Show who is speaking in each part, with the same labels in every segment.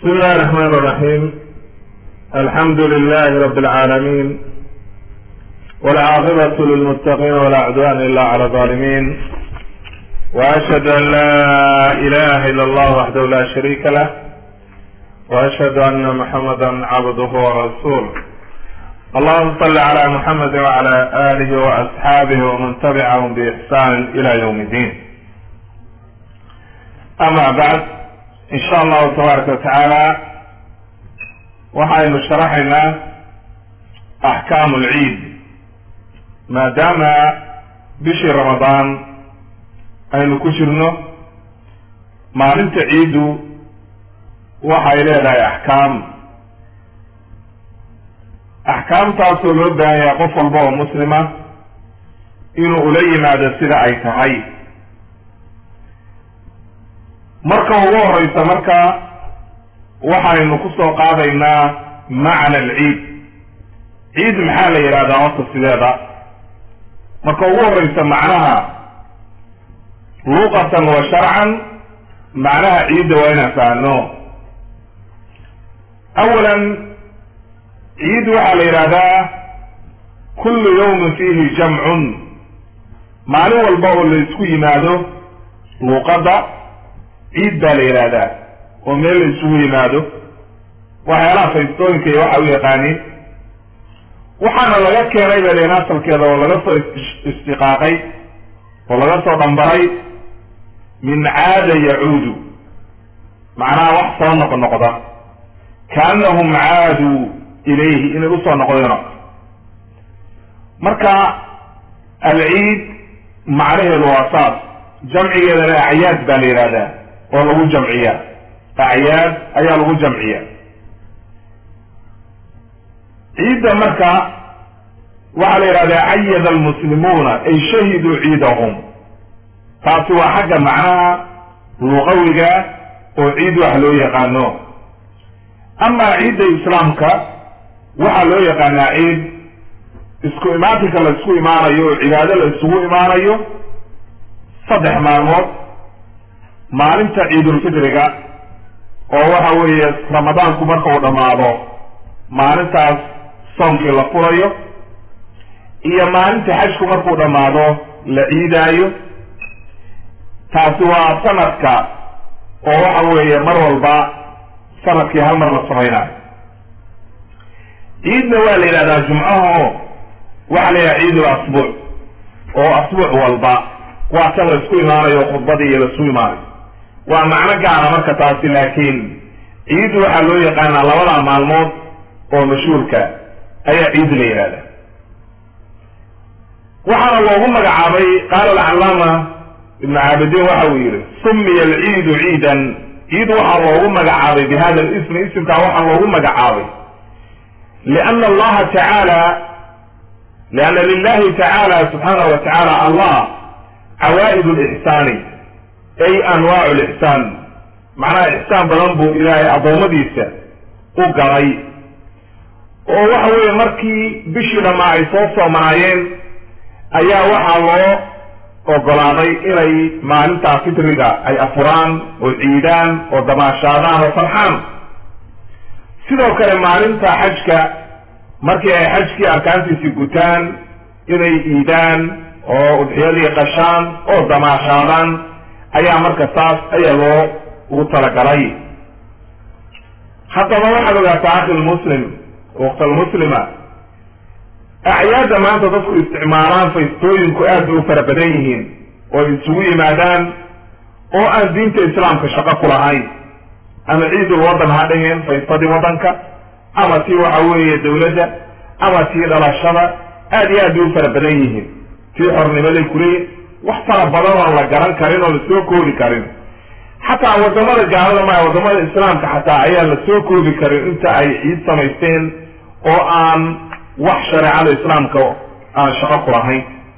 Speaker 1: بسم الله الرحمن الرحيم الحمد لله رب العالمين والعاقبة للمتقين ولا عدوان إلا على الظالمين وأشهد أن لا إله إلا الله وحده لا شريك له وأشهد أن محمدا عبده ورسوله اللهم صل على محمد وعلى آله وأصحابه ومن تبعهم بإحسان إلى يوم الدين أما بعد in sha allahu tabaaraka watacaala waxaynu sharaxaynaa axkaamu lciid maadaama bishii ramadaan aynu ku jirno maalinta ciiddu waxay leedahay axkaam axkaamtaasoo loo baahan yahay qof walba oo muslima inuu ula yimaado sida ay tahay marka ugu horeysa marka waxaynu kusoo qaadaynaa macna alciid ciid maxaa la yidhahdaa horta sideeda marka ugu horeysa macnaha luqatan wa sharcan macnaha ciidda waa inaan fahno awalan ciid waxaa la yidhahdaa kullu yawmin fihi jamcun maalin walba oo la isku yimaado luuqadda ciid baa la yidhaahdaa oo meel la isugu yimaado waxyaalaha faystooyinka iyo waxa u yaqaaniin waxaana laga keenay ba len asalkeeda oo laga soo istiqaaqay oo laga soo dhambaray min caada yacuudu macnaha wax soo noq noqda kaanahum caaduu ilayhi inay usoo noqdeen marka alciid macnaheedu waa saas jamcigeedana acyaad baa la yidhahdaa oo lagu jamciyaa acyaad ayaa lagu jamciya ciidda marka waxaa la yidhahdaa cayada almuslimuuna ay shahiduu ciidahum taasi waa xagga macnaha luqawiga oo ciid wax loo yaqaano amaa ciidda islaamka waxaa loo yaqaanaa ciid isku imaatinka la isku imaanayo oo cibaado la isugu imaanayo saddex maalmood maalinta ciidulfitriga oo waxa weeye ramadaanku marka uu dhammaado maalintaas soomkii la furayo iyo maalinta xajku markuu dhammaado la ciidaayo taasi waa sanadka oo waxa weeye mar walba sanadkii hal mar la samaynayo ciidna waa la yidhahdaa jumcaha o waxaa la yidhahda ciidul asbuuc oo asbuuc walba waa kan la isku imaanayo khudbadii iyo laisku imaanayo waa macno gaara marka taasi laakiin ciid waxaa loo yaqaanaa labada maalmood oo mashhuurka ayaa ciid la yidhahda waxaana loogu magacaabay qaala alcalaama ibnu caabidiin waxa uu yihi sumiya alciidu ciidan ciid waxaa loogu magacaabay bi hada lismi isimkaa waxaa loogu magacaabay liana allaha tacaala lianna lilahi tacaala subxaanahu wa tacaala allah cawaa'id lixsaani ay anwaacu lixsaan macnaha ixsaan badan buu ilaahay addoommadiisa u galay oo waxa weeye markii bishii dhammaa ay soo soomanaayeen ayaa waxaa loo ogolaaday inay maalintaa fitriga ay afuraan oo ciidaan oo damaashaadaan oo farxaan sidoo kale maalinta xajka markii ay xajkii arkaantiisii gutaan inay iidaan oo udxiyadii qashaan oo damaashaadaan ayaa marka saas ayaa loo ugu talagalay haddaba waxaad ogaataa akhi lmuslim waktalmuslima acyaadda maanta dadku isticmaalaan faystooyinku aad bay u fara badan yihiin oo ay isugu yimaadaan oo aan diinta islaamka shaqo ku lahayn ama ciidul waddan ha dhaheen faystadii waddanka ama tii waxa weeye dawladda ama tii dhalashada aad iyo aad bay u fara badan yihiin tii xornimaday kuleeyihin wax fara badan oon la garan karin oo lasoo koobi karin xataa wadamada gaalada maya wadamada islaamka xataa ayaan la soo koobi karin inta ay ciid samaysteen oo aan wax shareecada islaamka aan shaqo ku lahayn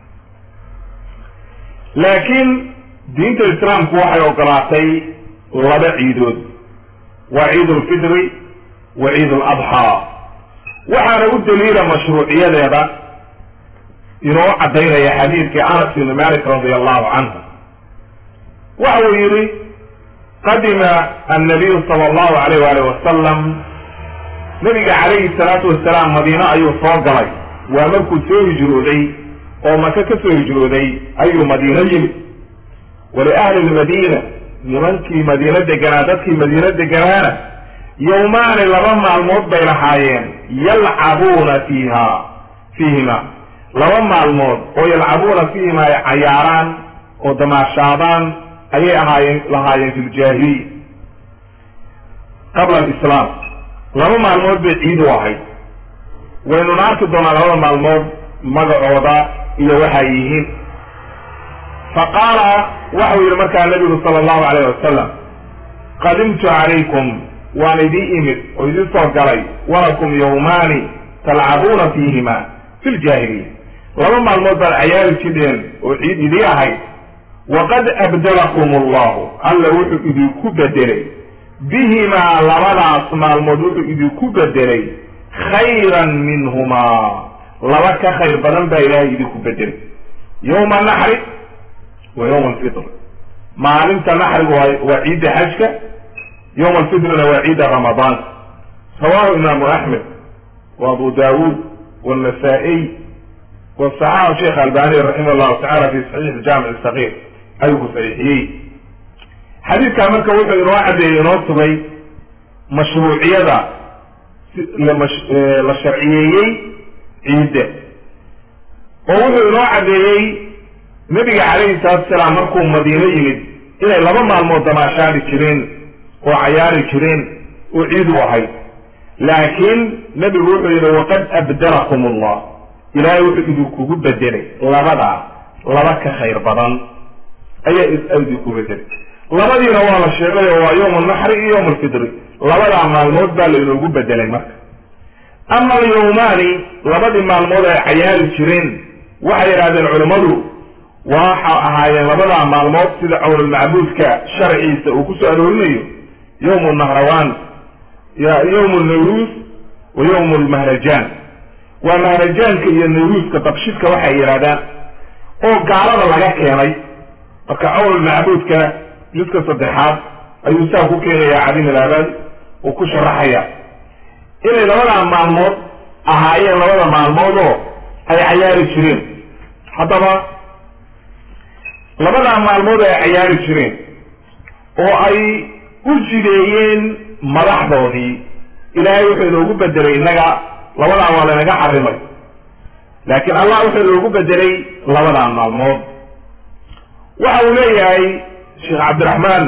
Speaker 1: laakiin diinta islaamku waxay ogolaatay laba ciidood waa ciid ulfitri wa ciid aladxaa waxaana u daliila mashruuciyadeeda inoo caddaynaya xadiidkii anas ibni malik radi allahu canhu waxa uu yidhi qadima annabiyu sala allahu alayh waalih wasalam nabiga calayhi salaatu wasalaam madiine ayuu soo galay waa markuu soo hijrooday oo maka ka soo hijrooday ayuu madiino yimid waliahli lmadiina nimankii madiino deganaa dadkii madiino deganaana yowmaani laba maalmood bay lahaayeen yalcabuuna fiiha fiihima laba maalmood oo yalcabuuna fiihima ay cayaaraan oo damaashaadaan ayay ahaayeen lahaayeen fi ljaahiliya qabla alislaam laba maalmood bay ciid u ahayd waynuna arki doonaa labada maalmood magacooda iyo waxay yihiin fa qaala waxau yidhi markaa nabigu sala allahu alayh wasalam qadimtu calaykum waan idii imid oo idin soo galay walakum yowmaani talcabuuna fiihima fi ljaahiliya laba maalmood baad cayaari jidheen oo ciid idii ahayd waqad abdalakum allahu alla wuxuu idinku bedelay bihimaa labadaas maalmood wuxuu idinku bedelay khayran minhumaa laba ka khayr badan baa ilaahay idinku bedelay yowma naxri wa yowma alfitr maalinta naxrigu waa waa ciidda xajka yowma alfitrna waa ciidda ramadaanka rawahu imaamu axmed wa abu daawuud wannasa-iy wasaxaxu sheekh albani raximah llahu tacala fi saxiix jaamic sagiir ayuu ku saxiixiyey xadiidkaa marka wuxuu inoo caddeeyey inoo sugay mashruuciyada la sharciyeeyey ciidda oo wuxuu inoo caddeeyey nabiga calayhi salaatu salaam markuu madiino yimid inay laba maalmood damaashaadi jireen oo cayaari jireen oo ciid u ahayd laakiin nebigu wuxuu yidhi waqad abdalakum allah ilaahay wuxuu idinkugu bedelay labadaa laba ka khayr badan ayaa idinku bedelay labadiina waa la sheegay oo waa yowm alnaxri iyo yowm alfitri labadaa maalmood baa la inoogu bedelay marka ama alyowmaani labadii maalmood ay cayaari jireen waxay yidhahdeen culimmadu waxa ahaayeen labadaa maalmood sida cawlulmacbuudka sharciisa uu kusoo aroorinayo yowm nahrawaan yowm nawruus wa yowm lmahrajaan waa mahrajaanka iyo nawruuska dabshidka waxay yidhahdaan oo gaalada laga keenay marka cawlulmacbuudka jidka saddexaad ayuu saa ku keenaya cadim ilaabad uu ku sharaxaya inay labadaa maalmood ahaayeen labada maalmood oo ay cayaari jireen haddaba labadaa maalmood ay cayaari jireen oo ay u jideeyeen madaxdoodii ilaahay wuxuu inoogu bedelay innaga labadaa waa laynaga xarimay laakiin allah wuxuu inoogu bedelay labadaa maalmood waxa uu leeyahay sheekh cabdiraxmaan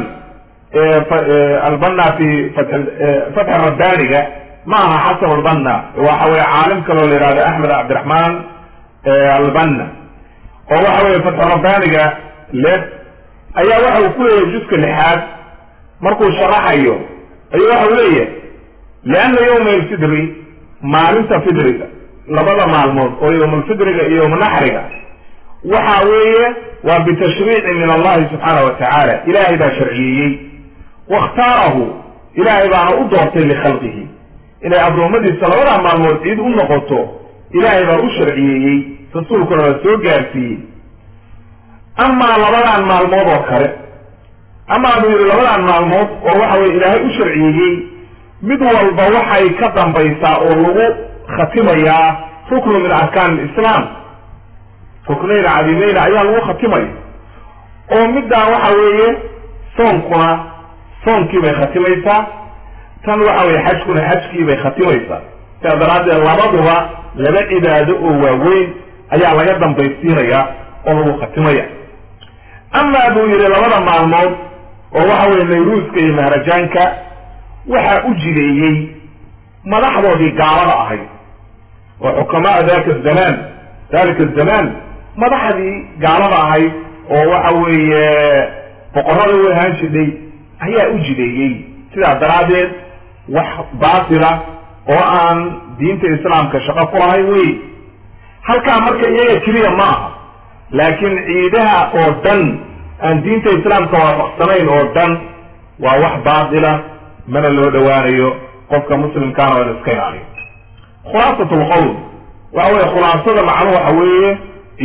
Speaker 1: albanna fi fatx rabbaniga ma aha xasan albanna waxa weye caalim kaloo la yihahdo axmed cabdiraxmaan albanna oo waxa weye fatxu rabbaniga le ayaa waxa uu ku leeyahay juska lixaad markuu sharaxayo ayuu waxa uu leeyahay lianna yowma alfidri maalinta fidriga labada maalmood oo yowmalfidriga iyo yowmanaxriga waxa weeye waa bitashriici min allahi subxaana wa tacaala ilaahay baa sharciyeeyey wakhtaarahu ilaahay baana u doortay likhalqihi inay addoommadiisa labadaa maalmood ciid u noqoto ilaahay baa u sharciyeeyey rasuulkuna la soo gaarsiiyey amaa labadan maalmood oo kale amaa buu yidhi labadan maalmood oo waxa weye ilaahay u sharciyeeyey mid walba waxay ka dambaysaa oo lagu khatimayaa ruknu min arkaan lislaam ruknayn cadiimeyn ayaa lagu khatimaya oo middaa waxa weeye soonkuna soonkii bay khatimaysaa tan waxa weye xajkuna xajkii bay khatimaysaa sidaa daraaddeed labaduba laba cibaado oo waaweyn ayaa laga dambaysiinaya oo lagu khatimaya amaa buu yidhi labada maalmood oo waxa weye nayruuska iyo mahrajaanka waxaa u jideeyey madaxdoodii gaalada ahayd oo xukamaa dalika zamaan dalika zamaan madaxdii gaalada ahayd oo waxa weeye boqorada u ahaan jidhay ayaa u jideeyey sidaa daraaddeed wax baatila oo aan diinta islaamka shaqo ku lahayn wey halkaa marka iyaga keliya ma aha laakiin ciidaha oo dhan aan diinta islaamka waafaqsanayn oo dhan waa wax baatila mana loo dhowaanayo qofka muslimkaana waa in iska ilaaliyo khulaasat lqowl waxa weye khulaasada macnu waxa weeye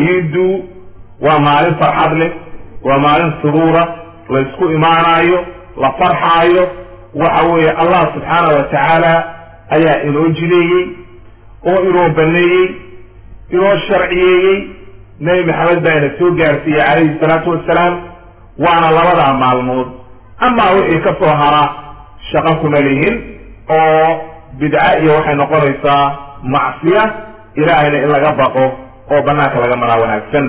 Speaker 1: ciiddu waa maalin farxad leh waa maalin suruura la ysku imaanaayo la farxaayo waxa weeye allah subxaana wa tacaala ayaa inoo jideeyey oo inoo baneeyey inoo sharciyeeyey nebi maxamed baa ina soo gaarsiiyey calayhi salaatu wassalaam waana labadaa maalmood amaa wixii ka soo hara shaqo kuma lihin oo bidca iyo waxay noqonaysaa macsiya ilaahayna in laga baqo oo banaanka laga maraa wanaagsan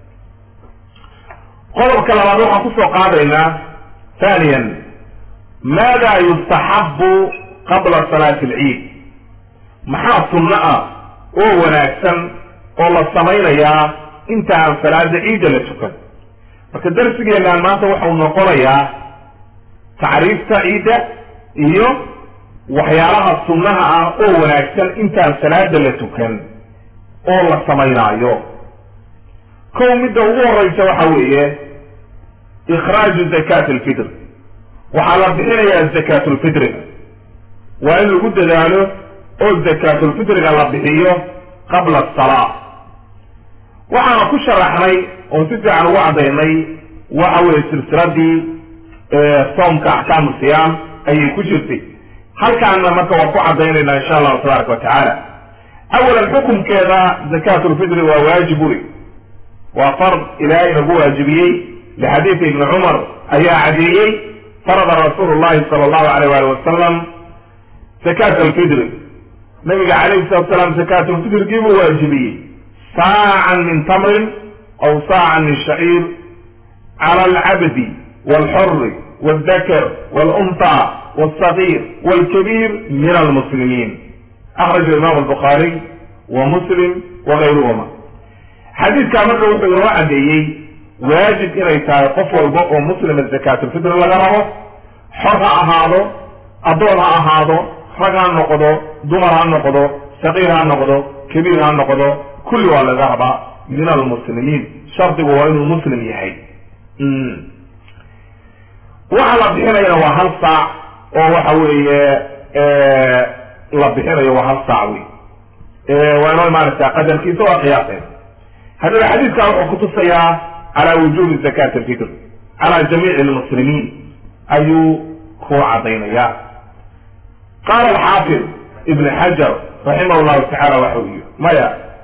Speaker 1: qodobka labaad waxaan kusoo qaadaynaa thaniyan maada yustaxabu qabla salaati alciid maxaa sunno ah oo wanaagsan oo la samaynayaa inta aan salaada ciidda la tukan marka darsigeenaan maanta waxau noqonayaa tacriifta ciidda iyo waxyaalaha sunnaha ah oo wanaagsan intaan salaada la tukan oo la samaynaayo kow midda ugu horeysa waxa weeye ikhraaju zakat alfitr waxaa la bixinayaa zakatulfitriga waa in lagu dadaalo oo zakatulfitriga la bixiyo qabla asalaa waxaana ku sharaxnay oon si fiican ugu caddaynay waxa weeye silsiladii soomka axkaamu siyaam ayay ku jirtay halkaana marka waan ku caddaynayna insha allahu tabaaraka wa tacaala awalan xukumkeeda zakatulfitri waa waajib uri waa fard ilaahay nagu waajibiyey lixadiidi ibni cumar ayaa cadeeyey farada rasuulu llahi sala allahu alayh wali wasalam zakat alfitri nabiga calayhi salatu salaam zakatulfitrigii buu waajibiyey saacan min tamrin aw saacan min shaciir cala alcabdi walxuri waldakar walunta walsagiir walkabiir min almuslimiin akhraja imam albukhaariy wa muslim wagayruhuma xadiidkaa marka wuxuu inoo caddeeyey waajib inay tahay qof walba oo muslima zakatulfitr laga rabo xor ha ahaado addoon ha ahaado rag ha noqdo dumar ha noqdo saqiir ha noqdo kabiir ha noqdo kulli waa laga rabaa min almuslimiin shardigu waa inuu muslim yahay waxa la bixinayana waa hal saac oo waxa weeye la bixinayo waa hal saac wey waa inoo imaanaysaa qadarkiisa waa qiyaaseen haddaba xadiidkaa wuxuu kutusayaa cala wujubi zakat alfitr cala jamiici lmuslimiin ayuu ku caddaynaya qaala alxaafid ibn xajar raximah llahu tacala waxa uu yiri maya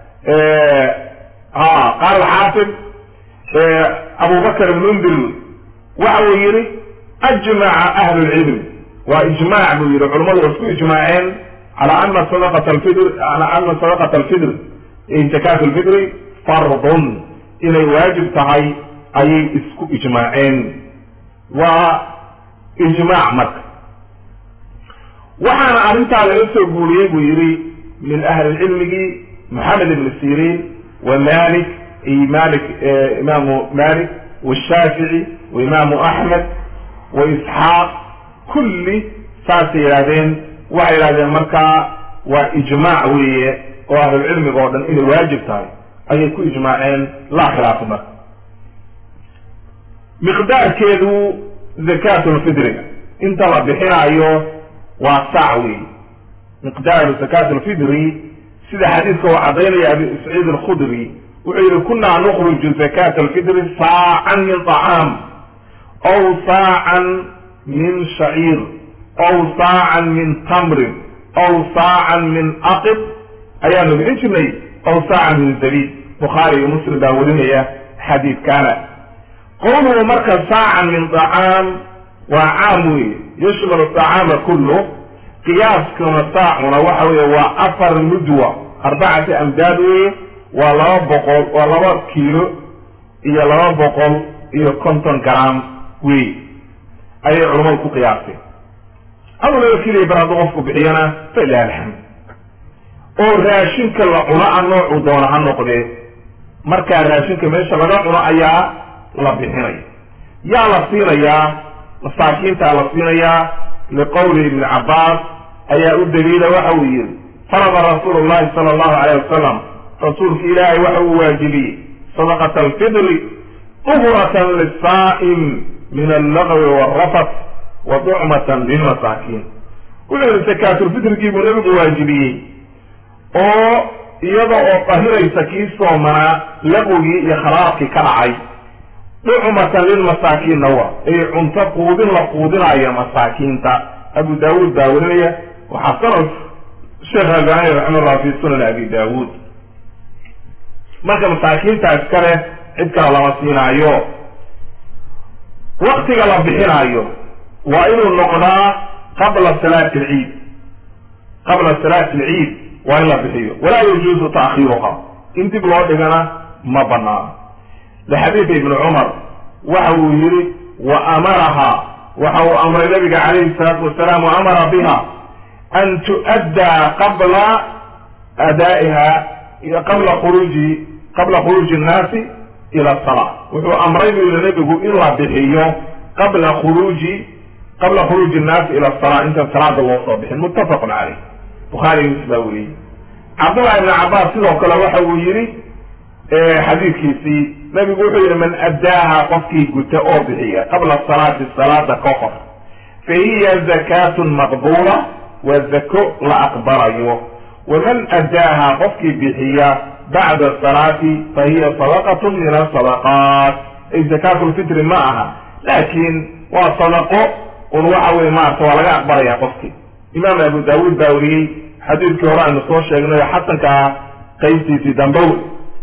Speaker 1: qaala alxaafid abu bakr almundir waxa uu yihi ajmaca ahlu lcilm waa ijmac buu yihi culamadu waa isku ijmaaceen cala ana sadaqat alfitr cala ana sadaqat alfitr zakat alfitri fardun inay waajib tahay ayay isku ijmaaceen waa ijmaac marka waxaana arrintaa laga soo guuriyey buu yihi min ahli cilmigii moxamed ibn sirin wa malik iyo malik imaamu malik washaafici wa imaamu axmed wa isxaaq kulli saasay yidhahdeen waxay yidhahdeen markaa waa ijmaac weeye oo ahlulcilmiga oo dhan inay waajib tahay ayay ku ijmaaceen laa khilaafa marka miqdaarkeedu zakatulfidriga inta la bixinaayo waa saac wey miqdaaru zakatulfidri sida xadiidka uu caddaynaya abi saciid alkhudri wuxuu yihi kunaa nukriju zakat alfidri saacan min طacaam aw saacan min shaciir aw saacan min tamrin aw saacan min aqib ayaanu bixin jirnay aw saacan min zabiib bukhaari iyo muslim baa warinaya xadiidkaana qowluhu marka saacan min طacaam waa caam weye yashmalu طacaama kullu qiyaaskuna saacuna waxa weeye waa afar mudwa arbacati amdaad weye waa laba boqol waa laba kiilo iyo laba boqol iyo konton gram wey ayay culamadu ku qiyaasteen ama laba keliya bar hadduu qofku bixiyana fa ilahi alxamd oo raashinka la cuno a noocuu doona ha noqdee markaa raashinka meesha laga cuno ayaa la bixinaya yaa la siinayaa masaakiintaa la siinayaa liqowli ibni cabbaas ayaa u daliila waxa uu yihi farada rasuulu llahi sala allahu alayh wasalam rasuulka ilaahay waxa uu waajibiyey sadaqata alfidri uhratan lisaa'im min allagwi waalrafat wa ducmatan lilmasaakiin wuxuu yihi sakaatulfitrigii buu nabigu waajibiyey oo iyada oo qahiraysa kii soomanaa laqwigii iyo khalaadkii ka dhacay ducmatan lilmasaakiinna wa ay cunto quudin la quudinayo masaakiinta abu daawuud baa werinaya waxaa sanad sheekh albani raximahullah fi sunan abi daawuud marka masaakiinta iskale cid kale lama siinaayo waktiga la bixinaayo waa inuu noqdaa qabla salaati alciid qabla salaati alciid waa in la bixiyo walaa yajuuzu ta'khiiruha in dib loo dhigana ma banaano lixadiida ibni cumar waxa uu yihi wa amaraha waxa uu amray nabiga calayhi salaatu wasalaam wa amara biha an tu'addaa qabla adaa'iha qabla khuruuji qabla khuruuji innaasi ila asala wuxuu amray buu yihi nabigu in la bixiyo qabla khuruuji qabla khuruuji innaasi ila asala intaan salaada loo soo bixin muttafaqun caleyh bukhaari muslim baa weriyey cabdullahi ibni cabbaas sidoo kale waxa uu yihi xadiidkiisii nabigu wuxuu yihi man addaaha qofkii guta oo bixiya qabla salaati salaada ka hor fa hiya zakatun maqbuula waa zako la aqbalayo waman addaaha qofkii bixiya bacda salaati fa hiya sadaqatun min asadaqaat ay zakaatu lfitri ma aha laakiin waa sadaqo un waxa weye maarata waa laga aqbalaya qofkii imaam abu daawuud baa weriyey xadiidkii hore aynu soo sheegnay oo xasankaa qaybtiisii dambe wey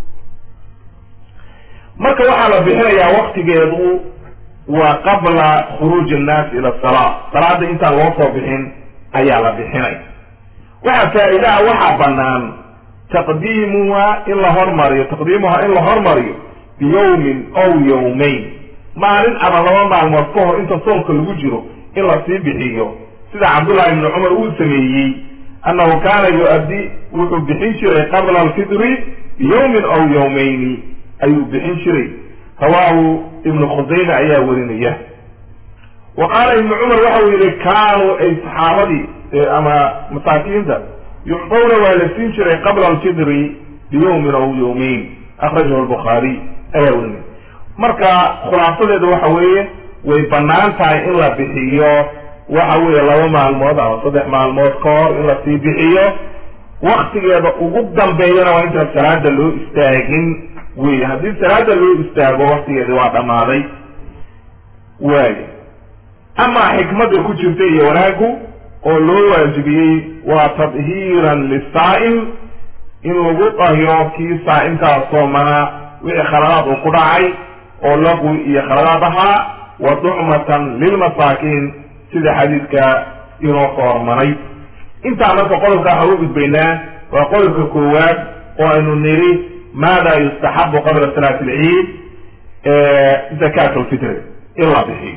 Speaker 1: marka waxaa la bixinayaa waktigeedu waa qabla khuruuji innaasi ila salaa salaada intaan loo soo bixin ayaa la bixinay waxaa faa-idaha waxaa banaan taqdiimuha in la hormariyo taqdiimuha in la hormariyo biyawmin ow yawmayn maalin ama laba maalmood ka hor inta soonka lagu jiro in lasii bixiyo sida cabdullahi ibni cumar uu sameeyey annahu kaana yu-addi wuxuu bixin jiray qabla alfitri biyawmin ow yawmayni ayuu bixin jiray rawaahu ibnu khusayme ayaa werinaya wa qaala ibnu cumar waxa uu yihi kaanuu ay saxaabadii ama masaakiinta yucdawna waa la siin jiray qabla alfitri biyawmin aw yawmayn akhrajahu albukhaariy ayaa werinaya marka khulaasadeeda waxa weeye way banaan tahay in la bixiyo waxa weeye laba maalmood ama saddex maalmood ka hor in lasii bixiyo waktigeeda ugu dambeeyana waa intaan salaada loo istaagin wey haddii salaada loo istaago waktigeedi waa dhammaaday waayo amaa xikmadda ku jirta iyo wanaagu oo loo waajibiyey waa tadhiiran lisaa'im in lagu dahiro kii saa'imkaa soomana wixii khaladaad uu ku dhacay oo laqwi iyo khaladaad ahaa wa ducmatan lilmasaakiin sida xadiidka inoo soo hormaray intaa marka qodobka waxaan u gudbaynaa waa qodobka koowaad oo aynu niri maada yustaxabu qabla salaati alciid zakat lfitri in la bixiyo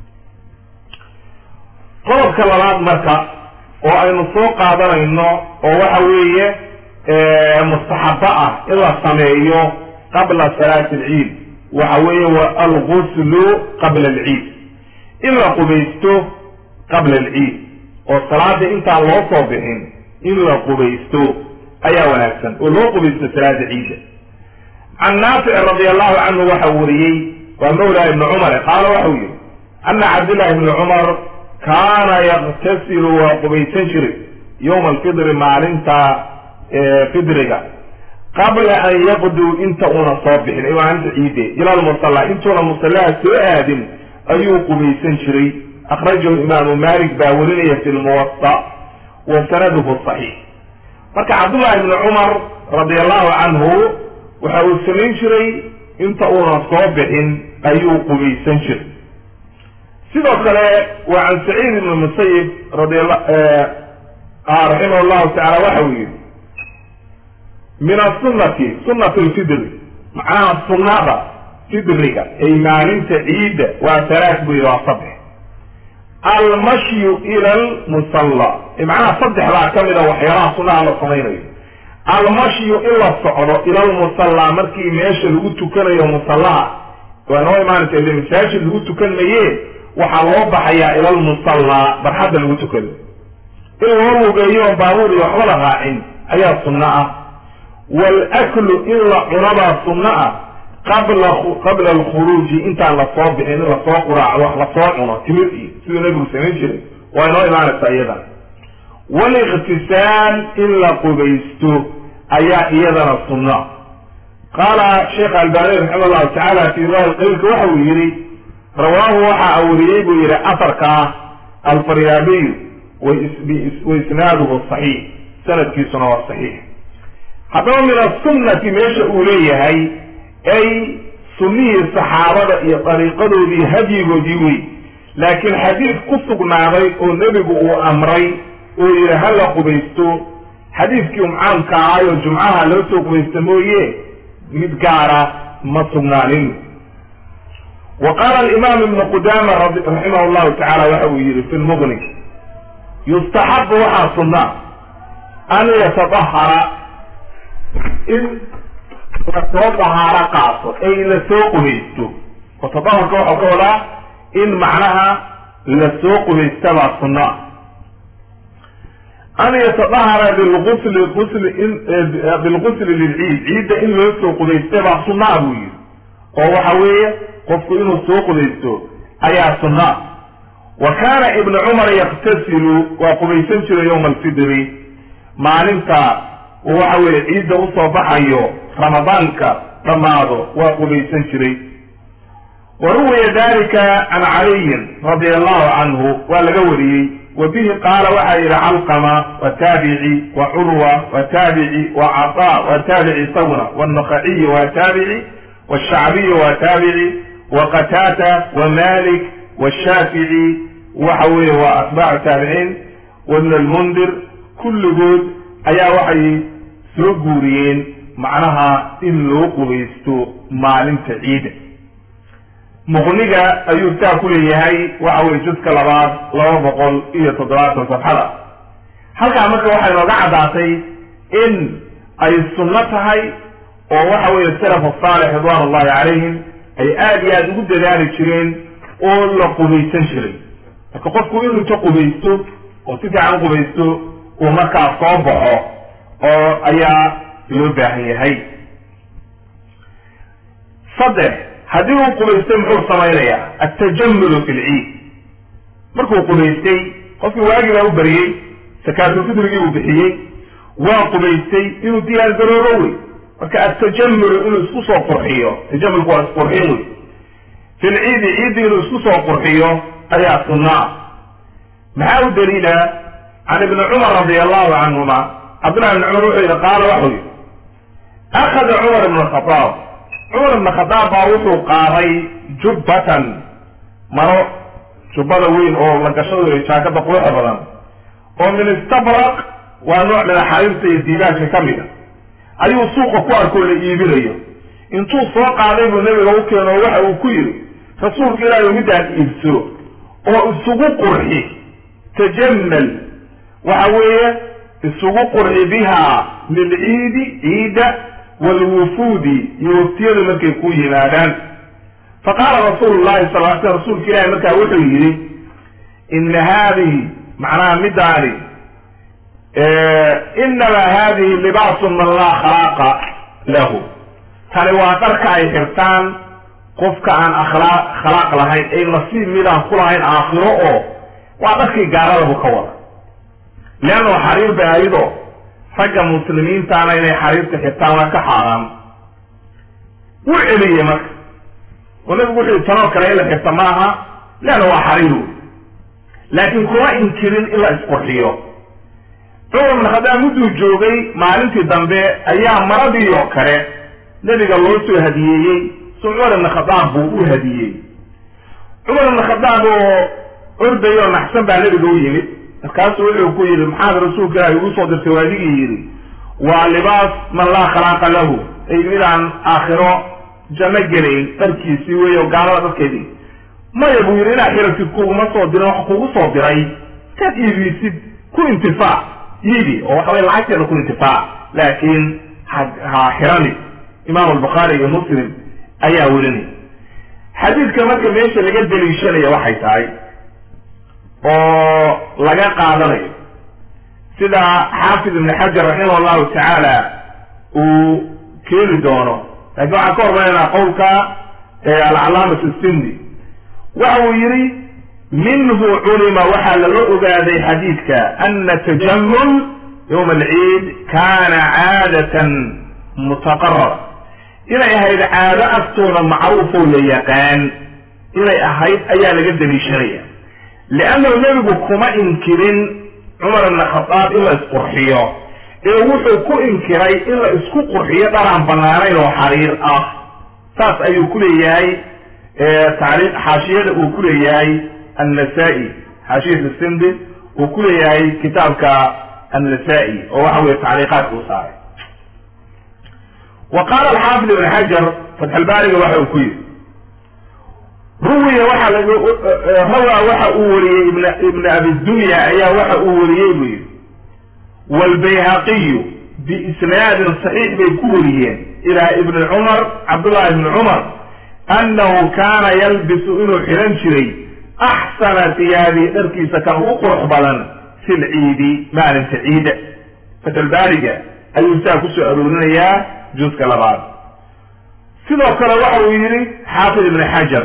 Speaker 1: qodobka labaad marka oo aynu soo qaadanayno oo waxa weeye mustaxabo ah in la sameeyo qabla salaati alciid waxa weeye wa alguslu qabla alciid in la qubaysto qabla alciid oo salaada intaan loo soo bixin in la qubaysto ayaa wanaagsan oo loo qubaysto salaada ciida can naafic radi allahu canhu waxa wariyey waa mawla ibni cumar qaala waxau yihi ana cabdillahi ibni cumar kaana yaktasilu waa qubaysan jiray yowma alfidri maalinta fidriga qabla an yaqduu inta una soo bixin ay maalinta ciide ila lmusalla intuuna musallaha soo aadin ayuu qubaysan jiray akhrajahu imaamu malik baa werinaya fi lmuwasa wa sanaduhu saxiix marka cabdullahi ibni cumar radi allahu canhu waxa uu samayn jiray inta uunan soo bixin ayuu qubaysan jiray sidoo kale waa can saciid ibni musayib radiala raximah llahu tacala waxa uu yihi min asunati sunati lfidri macnaha sunnada fidriga ay maalinta ciidda waa talaat buu yihi waa saddex almashyu ila lmusalla macnaha saddexdaa ka mid a waxyaalaha sunaha la samaynayo almashyu in la socdo ila lmusalla markii meesha lagu tukanayo musallaha waa noo imaanaysa ile masaajid lagu tukan maye waxaa loo baxayaa ila lmusalla barxadda lagu tukado in loo lugeeyo baabuur iyo waxba la raacin ayaa sunno ah waalaklu in la cunabaa sunno ah qabla qabla alkhuruuji intaan lasoo bixin in lasoo quraaco wax lasoo cuno timir iyo siduu nabigu samayn jiray waa inoo imaanaysaa iyadan waliktisaal in la qubaysto ayaa iyadana sunno qaala sheekh albani raxima allahu tacaala fi riwaaya qaylka waxa uu yihi rawaahu waxaa wariyey buu yihi afarka alfaryaabiyu wa isnaaduhu saxiix sanadkiisuna waa saxiix haddaba min asunnati meesha uu leeyahay ay sunnihii saxaabada iyo dariiqadoodii hadyigoodii wey laakiin xadiid ku sugnaaday oo nebigu uu amray oo yihi hala qubaysto xadiidkii umcaamka ahaayo jumcaha loo soo qubaysta mooye mid gaara ma sugnaanin wa qaala alimaam ibnu qudama raximah llahu tacala waxa uu yihi fi lmuqni yustaxabu waxaa sunna an yatadahara in lasoo dahaaro qaato ay lasoo qubaysto oo tadaharka waxau ka wadaa in macnaha lasoo qubaysta baa sunna an yatadahara bilgusli usli bilgusli lilciid ciidda in loo soo qubaysta baa sunnaa buu yihi oo waxa weeye qofku inuu soo qubaysto ayaa sunna wa kaana ibnu cumar yaktasilu waa qubaysan jiray yowma alfidri maalinta waxa weye ciidda usoo baxayo ramadaanka dhammaado waa qubaysan jiray wa ruwiya dalika can caliyin radia allahu canhu waa laga wariyey wa bihi qaala waxaa yihi calqama wa taabici wa curwa wa taabici wa cataa wa taabici isaguna wannakaciyi wa taabici washacbiyi wa taabici wa qataata wa malik washaafici waxa weeye waa atbaacu taabiciin wabn almundir kulligood ayaa waxay soo guuriyeen macnaha in loo qubaysto maalinta ciida muqniga ayuu taa ku leeyahay waxa weye juska labaad laba boqol iyo toddobaatan safxada halkaa marka waxay nooga caddaatay in ay sunno tahay oo waxa weeye salafu saalix ridwan ullahi calayhim ay aada iyo aada ugu dadaali jireen oo la qubaysan jiray marka qofku inuu inta qubaysto oo si fiican u qubaysto uu markaa soo baxo oo ayaa loo baahan yahay saddex haddii uu qubaystay muxuu samaynayaa altajamulu fi lciid markuu qubaystay qofkii waagii baa u bariyey sakaatulfidrigii uu bixiyey waa qubaystay inuu diyaar garoobo wey marka altajamulu inuu isku soo qurxiyo tajamulku waa isqurxin wey fi lciidi ciiddi inuu isku soo qurxiyo ayaa sunnaa maxaa u daliila can ibni cumar radi allahu canhuma cabdullahi ibni cumar wuxuu yihi qaala waxuu yihi akhada cumar ibn khadaab cumar ibn khadaab baa wuxuu qaaday jubbatan maro jubbada weyn oo la gashado jaakada quruxa badan oo min istabraq waa nooc min axaariirta iyo diibaanka ka mid a ayuu suuqa ku arkoo la iibinayo intuu soo qaaday buu nebiga u keeno oo waxa uu ku yidhi rasuulka ilaahi midaan iibso oo isugu qurxi tajamal waxa weeye isugu qurxi biha lilciidi ciida walwufuudi iyo waftiyadu markay ku yimaadaan faqaala rasuulu llahi sal l sl rasuulka ilahi markaa wuxuu yidhi ina haadihi macnaha midaani inama hadihi libaasu man laa khalaaqa lahu tani waa dharka ay xirtaan qofka aan akhlaaq khalaaq lahayn ay nasiib midaan ku lahayn aakhiro oo waa dharkii gaalada buu ka wada leanno xariir bay ayado ragga muslimiintaana inay xariirta xirtaan waa ka xaaraan wuu celiyey marka oo nabigu wuxuu tanoo kale in la xirta maaha leanna waa xariir wey laakiin kuma inkirin in la isqurxiyo cumar ibn khadaab mudduu joogay maalintii dambe ayaa maradii oo kale nebiga loo soo hadiyeeyey so cumar ibn khadaab buu u hadiyey cumar ibn khadaab oo orday oo naxsan baa nebiga u yimid markaasuu wuxuu ku yidhi maxaad rasuulka ilaahi ugu soo dirtay waadigii yidhi waa libaas man laa khalaaqa lahu ay midaan aakhiro janno gelayn dharkiisii wey oo gaalada dharkeedii maya buu yidhi inaad xiratid kuguma soo dirin wax kugu soo diray kaad iibisid ku intifaac iibi oo waxaway lacagteeda ku intifaac laakiin ha ha xirani imaam albukhaari iyo muslim ayaa welinay xadiidka marka meesha laga deliishanaya waxay tahay oo laga qaadanayo sida xaafid ibn xajar raximah allahu tacaala uu keeni doono laakiin waxaan ka hormaraynaa qowlka alcalaamat sindi waxa uu yihi minhu culima waxaa laga ogaaday xadiidka ana tajamul yowma alciid kana caadatan mutaqarara inay ahayd caado agtooda macruufoo la yaqaan inay ahayd ayaa laga daliishanaya liannahu nebigu kuma inkirin cumar ibna khadaab in la isqurxiyo ee wuxuu ku inkiray in la isku qurxiyo dharaan banaanayn oo xariir ah saas ayuu ku leeyahay taariikh xaashiyada uu ku leeyahay annasa-i xaashiyat sindi uu ku leeyahay kitaabka annasa-i oo waxa weye tacliiqaadka u saaray wa qaala alxaafid ibn xajar fatxulbaariga waxa uu ku yidhi ruwiya waxa rawaa waxa uu wariyey ibn ibn abi dunya ayaa waxa uu wariyey buu yidhi wlbayhaqiyu biisnaadin saxiix bay ku wariyeen ilaa ibni cumar cabdullahi ibni cumar annahu kaana yalbisu inuu xihan jiray axsana tiyaabi dharkiisa kan ugu qurux badan fi lciidi maalinta ciida fatalbaariga ayuu saa kusoo aroorinayaa juuska labaad sidoo kale waxa uu yidhi xaafid ibni xajar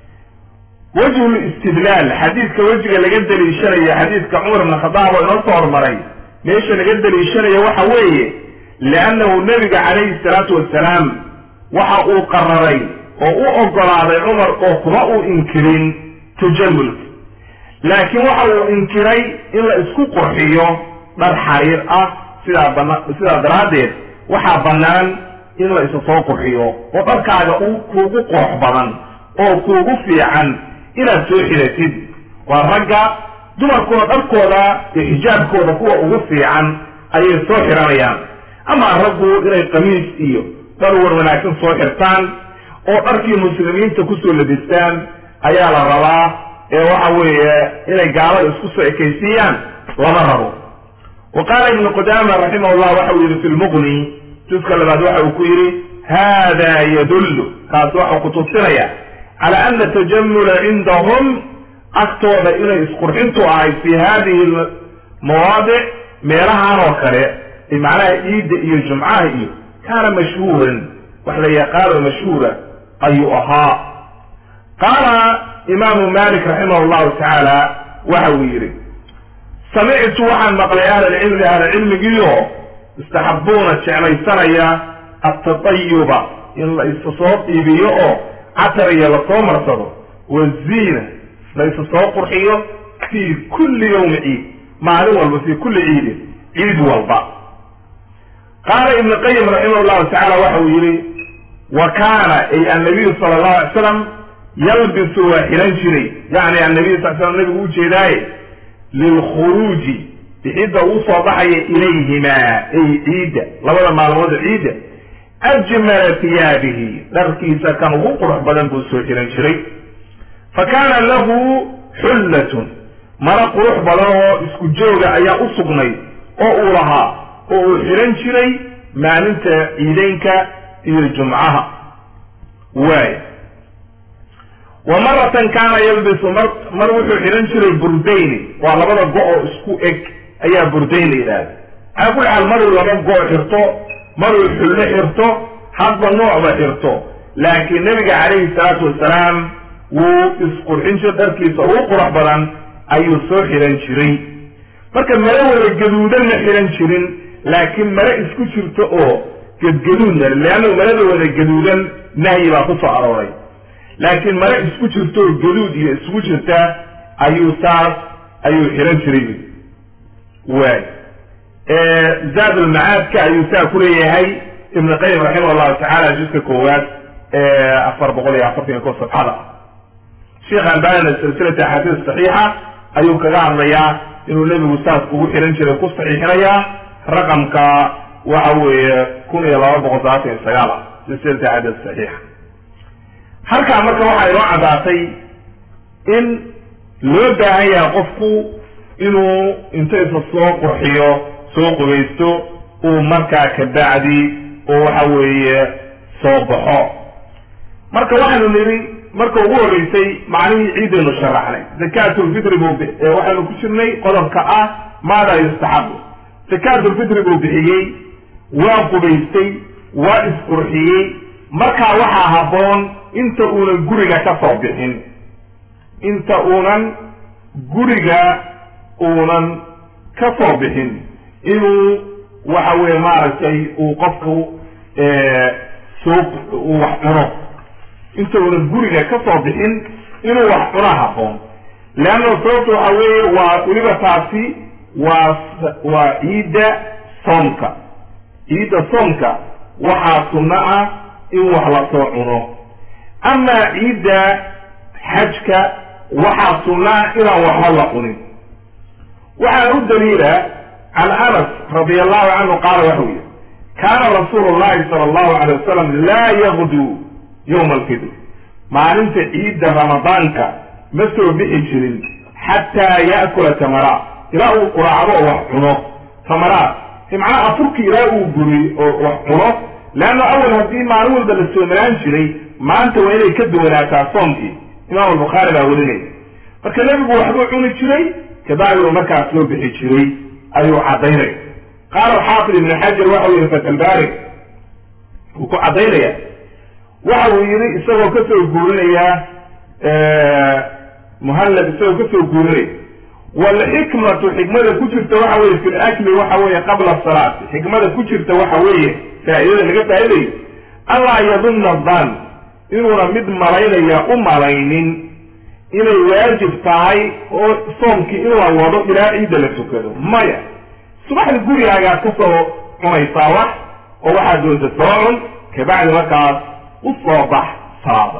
Speaker 1: wajhu listidlaal xadiidka wejiga laga daliishanayo xadiidka cumar ibn khadaab oo inoo soo hormaray meesha laga daliishanayo waxa weeye liannahu nebiga calayhi salaatu wasalaam waxa uu qararay oo u ogolaaday cumar oo kuma uu inkirin tajamulka laakiin waxa uu inkiray in la isku qurxiyo dhar xariir ah sidaa bana sidaa daraaddeed waxaa bannaan in la isa soo qurxiyo oo dharkaaga u kuugu qurux badan oo kuugu fiican inaad soo xiratid waa ragga dumarkuna dharkooda iyo xijaabkooda kuwa ugu fiican ayay soo xiranayaan ama raggu inay qamiis iyo dhar war wanaagsan soo xirtaan oo dharkii muslimiinta kusoo labistaan ayaa la rabaa ee waxa weeye inay gaalada isku soo ekaysiiyaan lama rabo wa qaala ibnu qudaama raximahullah waxa uu yidhi fi lmuqni juska labaad waxa uu ku yidhi hada yadullu kaas waxau kutusinaya cala ana tajamula cindahum agtooda inay isqurxintu ahay fi hadihi mawaadic meelahan oo kale macnaha ciidda iyo jumcaha iyo kaana mashhuuran wax la yaqaano mashhuura ayuu ahaa qaala imaamu malik raximah llahu tacaala waxa uu yidhi samictu waxaan maqlay ahlilcilmi ahlicilmigiio istaxabuuna jeclaysanaya atatayuba in la isa soo iibiyo oo catar iyo lasoo marsado waziina la isa soo qurxiyo fii kulli yawmi ciid maalin walba fii kulli ciidin ciid walba qaala ibnu qayim raximah llahu tacala waxa uu yihi wa kaana ay annabiyu sala allahu alay slam yalbisu waa xihan jiray yacni annabiyu sal slam nabigu ujeedaaye lilkhuruuji bixidda uu soo baxaya ilayhimaa ay ciidda labada maalmood ciidda ajmala tiyaabihi dharkiisa kan ugu qurux badan buu soo xihan jiray fa kaana lahu xullatun mara qurux badan oo isku jooga ayaa u sugnay oo uu lahaa oo uu xihan jiray maalinta ciideynka iyo jumcaha waay wa maratan kaana yalbisu mar mar wuxuu xihan jiray burdayni waa labada go-oo isku eg ayaa burdayn la yidhahda calaa kulli xaal maruu laba go- xirto maruu xullo xirto hadba noocba xirto laakiin nebiga calayhi salaatu wasalaam wuu isqurxin jir dharkiisa ugu qurux badan ayuu soo xihan jiray marka mare wada gaduudan ma xihan jirin laakiin mare isku jirto oo gadgaduudna leanna marada wada gaduudan nahyi baa ku soo arooray laakiin mare isku jirto oo gaduud iyo isku jirta ayuu saas ayuu xihan jiray waay zaad ulmacaadka ayuu saa ku leeyahay ibn qayim raximah llahu tacaala juska koowaad afar boqol iyo afartan iyo ko safxada sheekh albanina silsilata axaadiis saxiixa ayuu kaga hadlayaa inuu nebigu saas ugu xihan jiray ku saxiixinayaa raqamka waxa weeye kun iyo laba boqol sabaatan iyo sagaal ah silsilata axaadiis saxiixa halkaa marka waxaa inoo caddaatay in loo baahan yahay qofku inuu inta isa soo qurxiyo soo qubaysto uu markaa kabacdi oo waxa weeye soo baxo marka waxaynu nidhi marka ugu horreysay macnihii ciidaynu sharaxnay zakatulfitri buu waxaynu ku jirnay qodobka ah maada yustaxabu zakatulfitri buu bixiyey waa qubaystay waa isqurxiyey markaa waxaa habboon inta uunan guriga ka soo bixin inta uunan guriga uunan ka soo bixin inuu waxa weye maaragtay uu qofku soo uu wax cuno intaunan guriga ka soo bixin inuu wax cuna haboon leanna sababta waxa weeye waa weliba taasi waa waa ciidda soomka ciidda soomka waxaa sunno ah in wax lasoo cuno amaa ciidda xajka waxaa sunno ah inaan waxba la cunin waxaa u daliila can anas radi allahu canhu qaala waxau yihi kaana rasuulu llahi sala allahu alay wasalam laa yagdu yowma alfidr maalinta ciidda ramadaanka ma soo bixi jirin xataa ya'kula tamaraat ilaa uu quraacdo oo wax cuno tamaraat macnaha afurki ilaa uu guriy oo wax cuno leanna awal haddii maalin walba la soomanaan jiray maanta waa inay ka duwanaataa soomkii imaam albukhaari baa warinaya marka nebigu waxbuu cuni jiray kabacdi uu markaas soo bixi jiray ayuu caddaynaya qaala xaafid ibn xajar waxau yihi fatalbari wuu ku caddaynaya waxa uu yihi isagoo kasoo guurinaya muhallab isagoo kasoo guurinaya walxikmatu xikmada ku jirta waxa weye fi lakli waxa weeye qabla salaati xikmada ku jirta waxa weeye faa'iidada laga faa'idayo allaa yadunna dan inuuna mid malaynaya u malaynin inay waajib tahay oo soomkii in la wado ilaa ciidda la tukado maya subaxda gurigaagaad ka soo cunaysaa wax oo waxaad doonta soo cun kabacdi markaas u soo bax salaada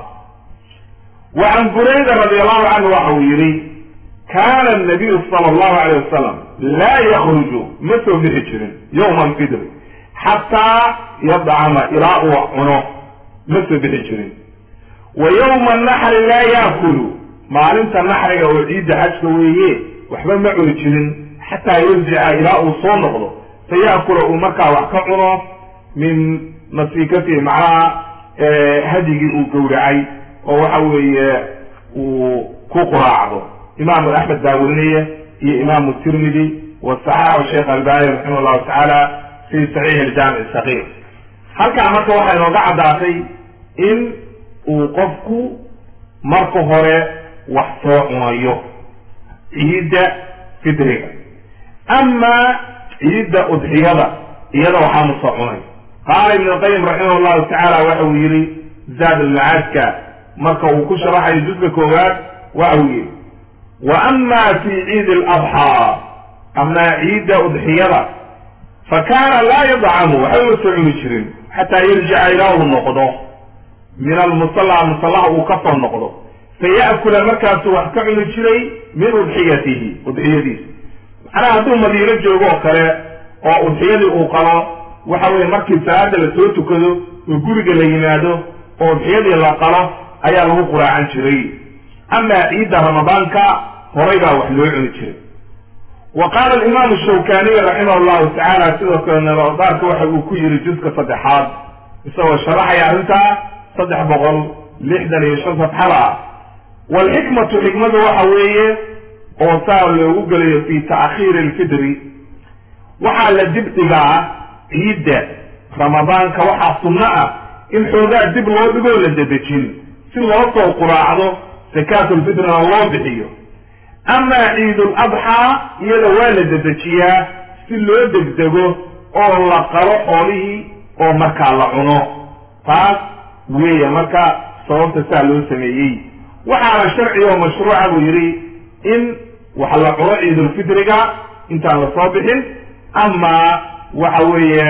Speaker 1: wa can burayda radi allahu canhu waxa uu yihi kaana nabiyu sala allahu alayh wasalam laa yakruju ma soo bixi jirin yowma alfidri xataa yadcama ilaa uu cuno ma soo bixi jirin wa yowma naxri laa yaakulu maalinta naxriga oo ciidda xajka weeye waxba ma cuni jirin xataa yarjica ilaa uu soo noqdo fa yaakula uu markaa wax ka cuno min nasiikatihi macnaha hadigii uu gowracay oo waxa weeye uu ku quraacdo imaamu axmed baa werinaya iyo imaamu tirmidi wa saxaxu sheekh albani raximah llahu tacaala fi saxiix aljaamic sakiir halkaa marka waxaa inooga caddaatay in uu qofku marka hore wax soo cunayo ciidda fidriga amaa ciidda udxiyada iyada waxaanu soo cunay qaala ibn lqayim raximah llahu tacaala waxa uu yihi zaad almacaadka marka uu ku sharaxayo juska koowaad waxa uu yihi wa ama fi ciidi aladxaa amaa ciidda udxiyada fa kaana laa yadcamu waxba ma soo cuni jirin xataa yarjica ilaa uu noqdo min almusalla musallaha uu ka soo noqdo faya'kula markaasuu wax ka cuni jiray min udxiyatihi udxiyadiisa macnaha hadduu madiino joogo oo kale oo udxiyadii uu qalo waxa weye markii salaada la soo tukado oo guriga la yimaado oo udxiyadii la qalo ayaa lagu quraacan jiray amaa ciidda ramadaanka horay baa wax loo cuni jiray wa qaala alimaamu shawkaniy raximah llahu tacaala sidoo kale nabadaarka waxa uu ku yiri juska saddexaad isagoo sharaxaya arrintaa saddex boqol lixdan iyo shan safxada ah walxikmatu xikmadu waxa weeye oo saa loogu gelayo fi ta'khiiri alfidri waxaa la dib dhigaa ciidda ramadaanka waxaa sunno ah in xoogaa dib loo dhigoo la dedejin si loo soo quraacdo sakaatulfitrina loo bixiyo amaa ciidul adxaa iyada waa la dedejiyaa si loo degdego oo la qalo xoolihii oo markaa la cuno taas weeye marka sababta saa loo sameeyey waxaana sharci oo mashruuca buu yidhi in wax la cuno ciidulfitriga intaan la soo bixin ama waxa weeye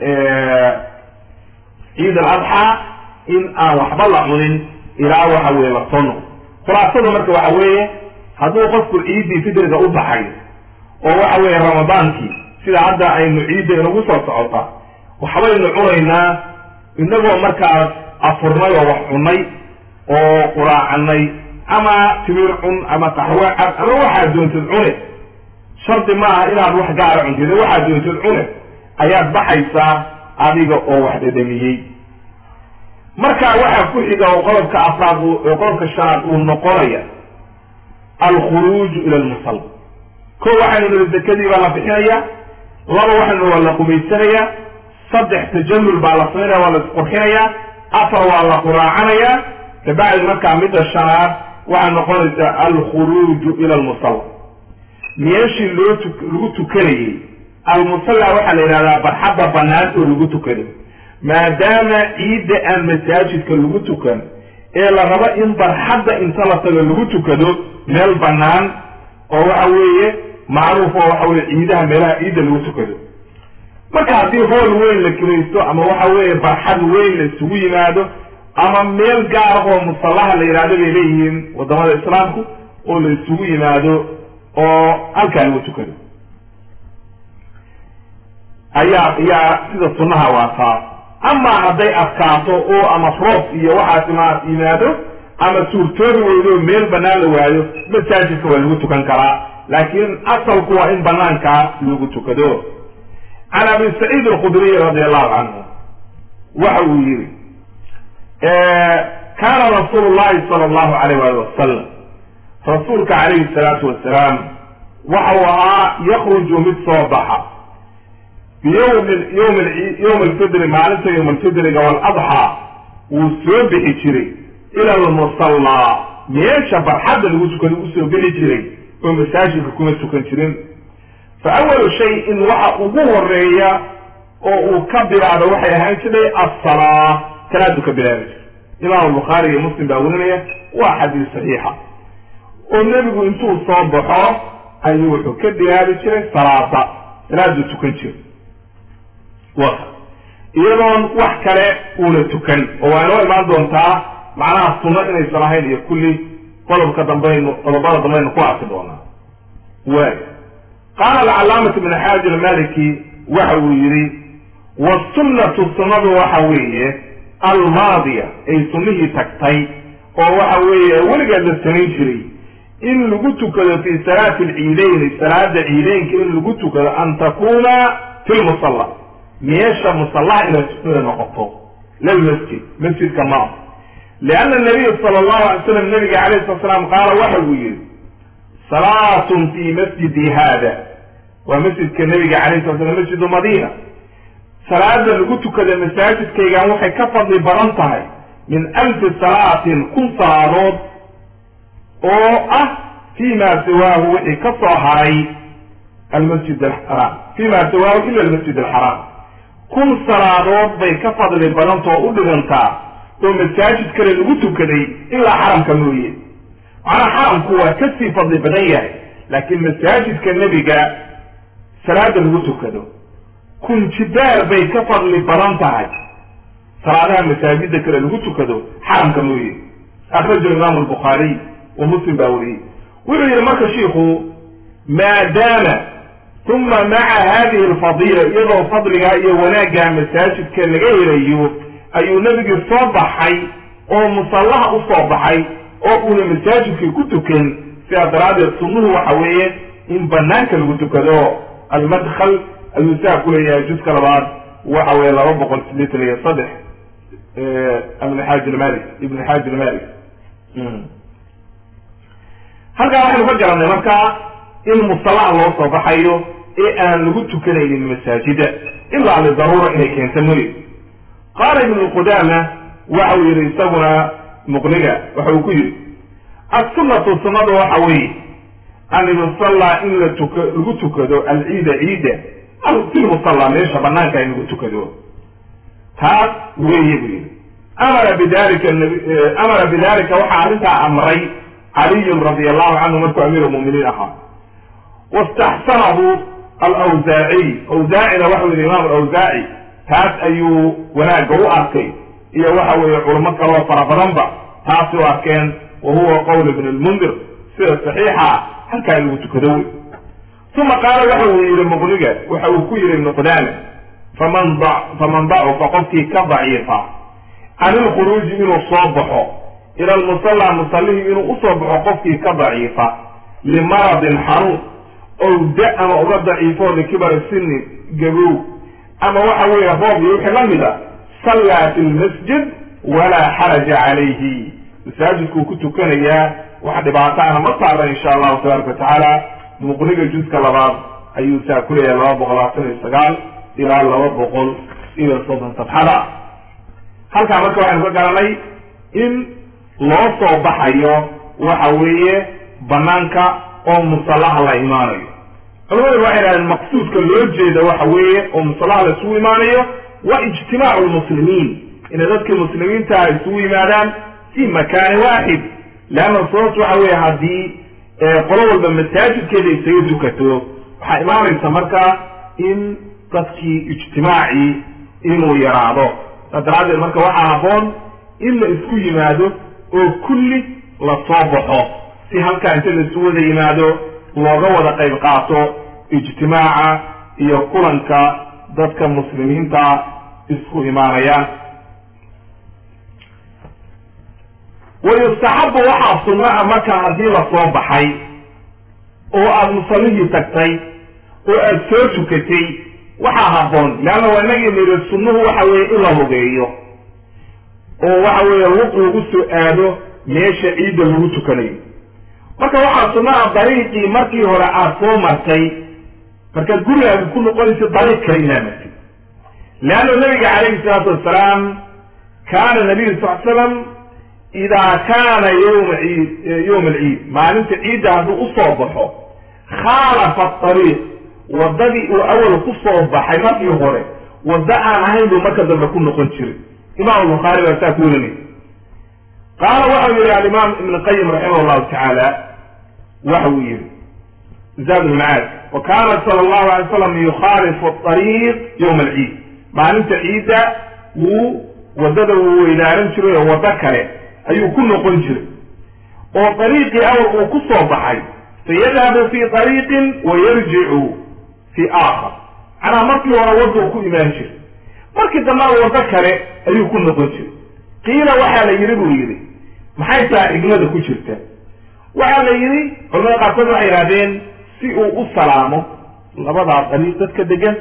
Speaker 1: ciid al adxaa in aan waxba la cunin ilaa waxa weye la soo noqdo khulaasada marka waxa weeye hadduu qofku ciiddii fitriga u baxay oo waxa weeye ramadaankii sida hadda aynu ciidda inagu soo socota waxbaynu cunaynaa inagoo markaas afurnay oo wax cunay oo quraacanay ama timir cun ama qaxwe cad ama waxaad doontid cune shardi maaha inaad wax gaara cuntid waxaad doontid cune ayaad baxaysaa adiga oo wax dhedhamiyey marka waxaa ku xiga oo qodobka afraad oo qodobka shanaad uu noqonaya alkhuruuju ila lmusalla ko waxaynu niri dekadii baa la bixinaya laba waxaynu waa la qumaysanaya saddex tajamul baa la samaynaya waa la isqurxinaya afar waa la quraacanaya kabacdi markaa midda shanaad waxay noqonaysaa alkhuruuju ila almusalla meeshii loo tu lagu tukanayey almusalla waxaa la yidhahdaa barxadda banaan oo lagu tukanayo maadaama ciidda aan masaajidka lagu tukan ee la rabo in barxadda inta la tago lagu tukado meel bannaan oo waxa weeye macruuf oo waxa weye ciidaha meelaha ciidda lagu tukado marka haddii hool weyn la kiraysto ama waxa weeye barxad weyn la isugu yimaado ama meel gaar oo musallaha la yidhahdo bay leeyihiin wadamada islaamku oo la isugu yimaado oo halkaa lagu tukado ayaa ayaa sida sunnaha waataa ama hadday adkaato oo ama roob iyo waxaas ima yimaado ama suurtoobi weydo meel banaan la waayo masaajidka waa lagu tukan karaa laakiin asalku waa in banaankaa lagu tukado can abi saciid alkhudriy radi allahu canhu waxa uu yihi kaana rasuulu llahi sala allahu alayh wali wasalam rasuulka calayhi salaatu wasalaam waxa uu ahaa yakruju mid soo baxa biyowmi yowm yowm alfidri maalinta yowm alfidriga waaladxaa wuu soo bixi jiray ila almusallaa meesha barxadda lagu tukada usoo bixi jiray oo masaajidka kuma tukan jirin fa awalu shay-in waxa ugu horeeya oo uu ka bilaabo waxay ahaan jiray assalaa salaadu ka bilaabi jiray imaam bukhaari iyo muslim baa werinaya waa xadiis saxiixa oo nebigu intuu soo baxo ayuu wuxuu ka bilaabi jiray salaada salaaduu tukan jiray wa iyadoon wax kale uuna tukan oo waa inoo imaan doontaa macnaha sunno inaysan ahayn iyo kulli qodobka dambaynu qodobada dambaynu ku arki doonaa waay qaala alcalaamatu ibn xaaji almaliki waxa uu yihi wasunnatu sunnadu waxa weeye almaadiya ay sunnihii tagtay oo waxa weeye weligeed la samayn jiray in lagu tukado fi salaati alciideyni salaada ciideynka in lagu tukado an takuna fi lmusalla meesha musallaha inay noqoto lilmasjid masjidka maa lianna nabiya sala allahu alay slam nabiga alayh sala slam qaala waxa uu yihi salaatun fi masjidi hada waa masjidka nabiga alayh sala slam masjidu madina salaada lagu tukada masaajidkaygan waxay ka fadli badan tahay min alfi salaatin kun salaadood oo ah fi ma siwaahu wixii ka soo haray almasjid alxaraam fi ma siwaahu ila almasjid alxaraam kun salaadood bay ka fadli badantao u dhigantaa oo masaajid kale lagu tukaday ilaa xaramka mooye macnaa xaramku waa kasii fadli badan yahay laakiin masaajidka nebiga salaada lagu tukado kun jibaar bay ka fadli badan tahay salaadaha masaajida kale lagu tukado xaramka mooye akraja imaamu albukhaariy wa muslim baa wariyey wuxuu yihi marka shiiku maadaama uma maca hadihi alfadiila iyadoo fadligaa iyo wanaaggaa masaajidka laga helayo ayuu nebigii soo baxay oo musallaha usoo baxay oo uuna masaajidkii ku tukan sidaa daraaddeed sunnuhu waxa weeye in banaanka lagu tukado almadkhal ayuu saa ku leeyahay juska labaad waxa weye laba boqol sideetan iyo saddex ibn xaaji ilmalik ibn xaaji ilmalik halkaa waxaynu ka garanay marka in musallaha loo soo baxayo ee aan lagu tukanaynin masaajida ilaa lidaruura inay keento mooye qaala ibnu qudama waxa uu yihi isaguna muqniga waxa uu ku yihi assunnatu sunnadu waxa weeye an yusallaa in la tuk lagu tukado alciida ciida fi lmusalla meesha banaanka in lagu tukado taas weeye buu yihi amara bidalika amara bidalika waxaa arrintaa amray caliyun radi allahu canhu markuu amiir lmuminiin ahaa wastaxsanahu alawsaaciy awsaacina waxa yihi imaam alawsaaci taas ayuu wanaagga u arkay iyo waxa weeye culamo kaloo fara badanba taasi u arkeen wa huwa qowl ibn lmundir sida saxiixa halkaa in lagu tukado wey uma qaala waxa uu yihi muqniga waxa uu ku yihi ibnu qudaama faman faman dacufa qofkii ka daciifa can ilkhuruuji inuu soo baxo ila lmusalla musallihii inuu usoo baxo qofkii ka daciifa limaradin xanuun ow da ama uga daciifo likibari sinin gabow ama waxa weeye roob iyo wixii la mid a sallaa fi lmasjid walaa xaraja calayhi masaajidkuu ku tukanayaa wax dhibaato ana ma saarna insha allahu tabaaraka watacaala muqniga juska labaad ayuu saa ku leeyahay laba boqol labaatan iyo sagaal ilaa laba boqol iyo soddon safxada halkaa marka waxaynu ka garanay in loo soo baxayo waxa weeye banaanka oo musallaha la imaanayo culamadu waxay dhahdeen maqsuudka loo jeeda waxa weeye oo musallaha la isugu imaanayo wa ijtimaacu lmuslimiin inay dadkii muslimiintaha isugu yimaadaan fi makaani waaxid leanna sababtu waxa weeye haddii qolo walba masaajidkeeda isaga tukato waxaa imaanaysa marka in dadkii ijtimaacii inuu yaraado saas daraaddeed marka waxaa habboon in la isku yimaado oo kulli la soo baxo si halkaa inta la isu wada yimaado looga wada qayb qaato ijtimaaca iyo kulanka dadka muslimiinta isku imaanayaan wayustaxabu waxaa sunnaha markaa haddii lasoo baxay oo aada musallihii tagtay oo aada soo tukatay waxaa habboon leanna waa inagii niri sunnuhu waxa weeye in la lugeeyo oo waxa weeye lug lagu soo aado meesha ciidda lagu tukanayo marka waxaa sunnaha dariiqii markii hore aada soo martay markaad gurigaaga ku noqonaysa dariiq kale inaa martid leanna nabiga calayhi salaatu wassalaam kaana nabiyu sal slam idaa kaana yowma ciid yowma alciid maalinta ciidda hadduu usoo baxo khaalafa ariiq waddadii uu awal ku soo baxay markii hore waddo aan ahayn buu marka dambe ku noqon jiray imam bukhaari baa saa ku warinay qaala waxau yihi alimaam ibn qayim raximah llahu tacaala waxa uu yihi zaad lmacaad wa kaana sala allahu alay slam yukhaalifu ariiq yowma alciid maalinta ciidda wuu waddada wuu weydaaran jiray oo waddo kale ayuu ku noqon jiray oo ariiqii awal uu ku soo baxay fayadhabu fi ariiqin wa yarjicu fi aakhar macnaha markii hore wadduu ku imaan jiray markii dambana waddo kale ayuu ku noqon jiray qiila waxaa la yidhi buu yidhi maxay taha xigmada ku jirta waxaa la yidhi culamada qaarkood waxay yidhahdeen si uu u salaamo labadaa dariiq dadka degan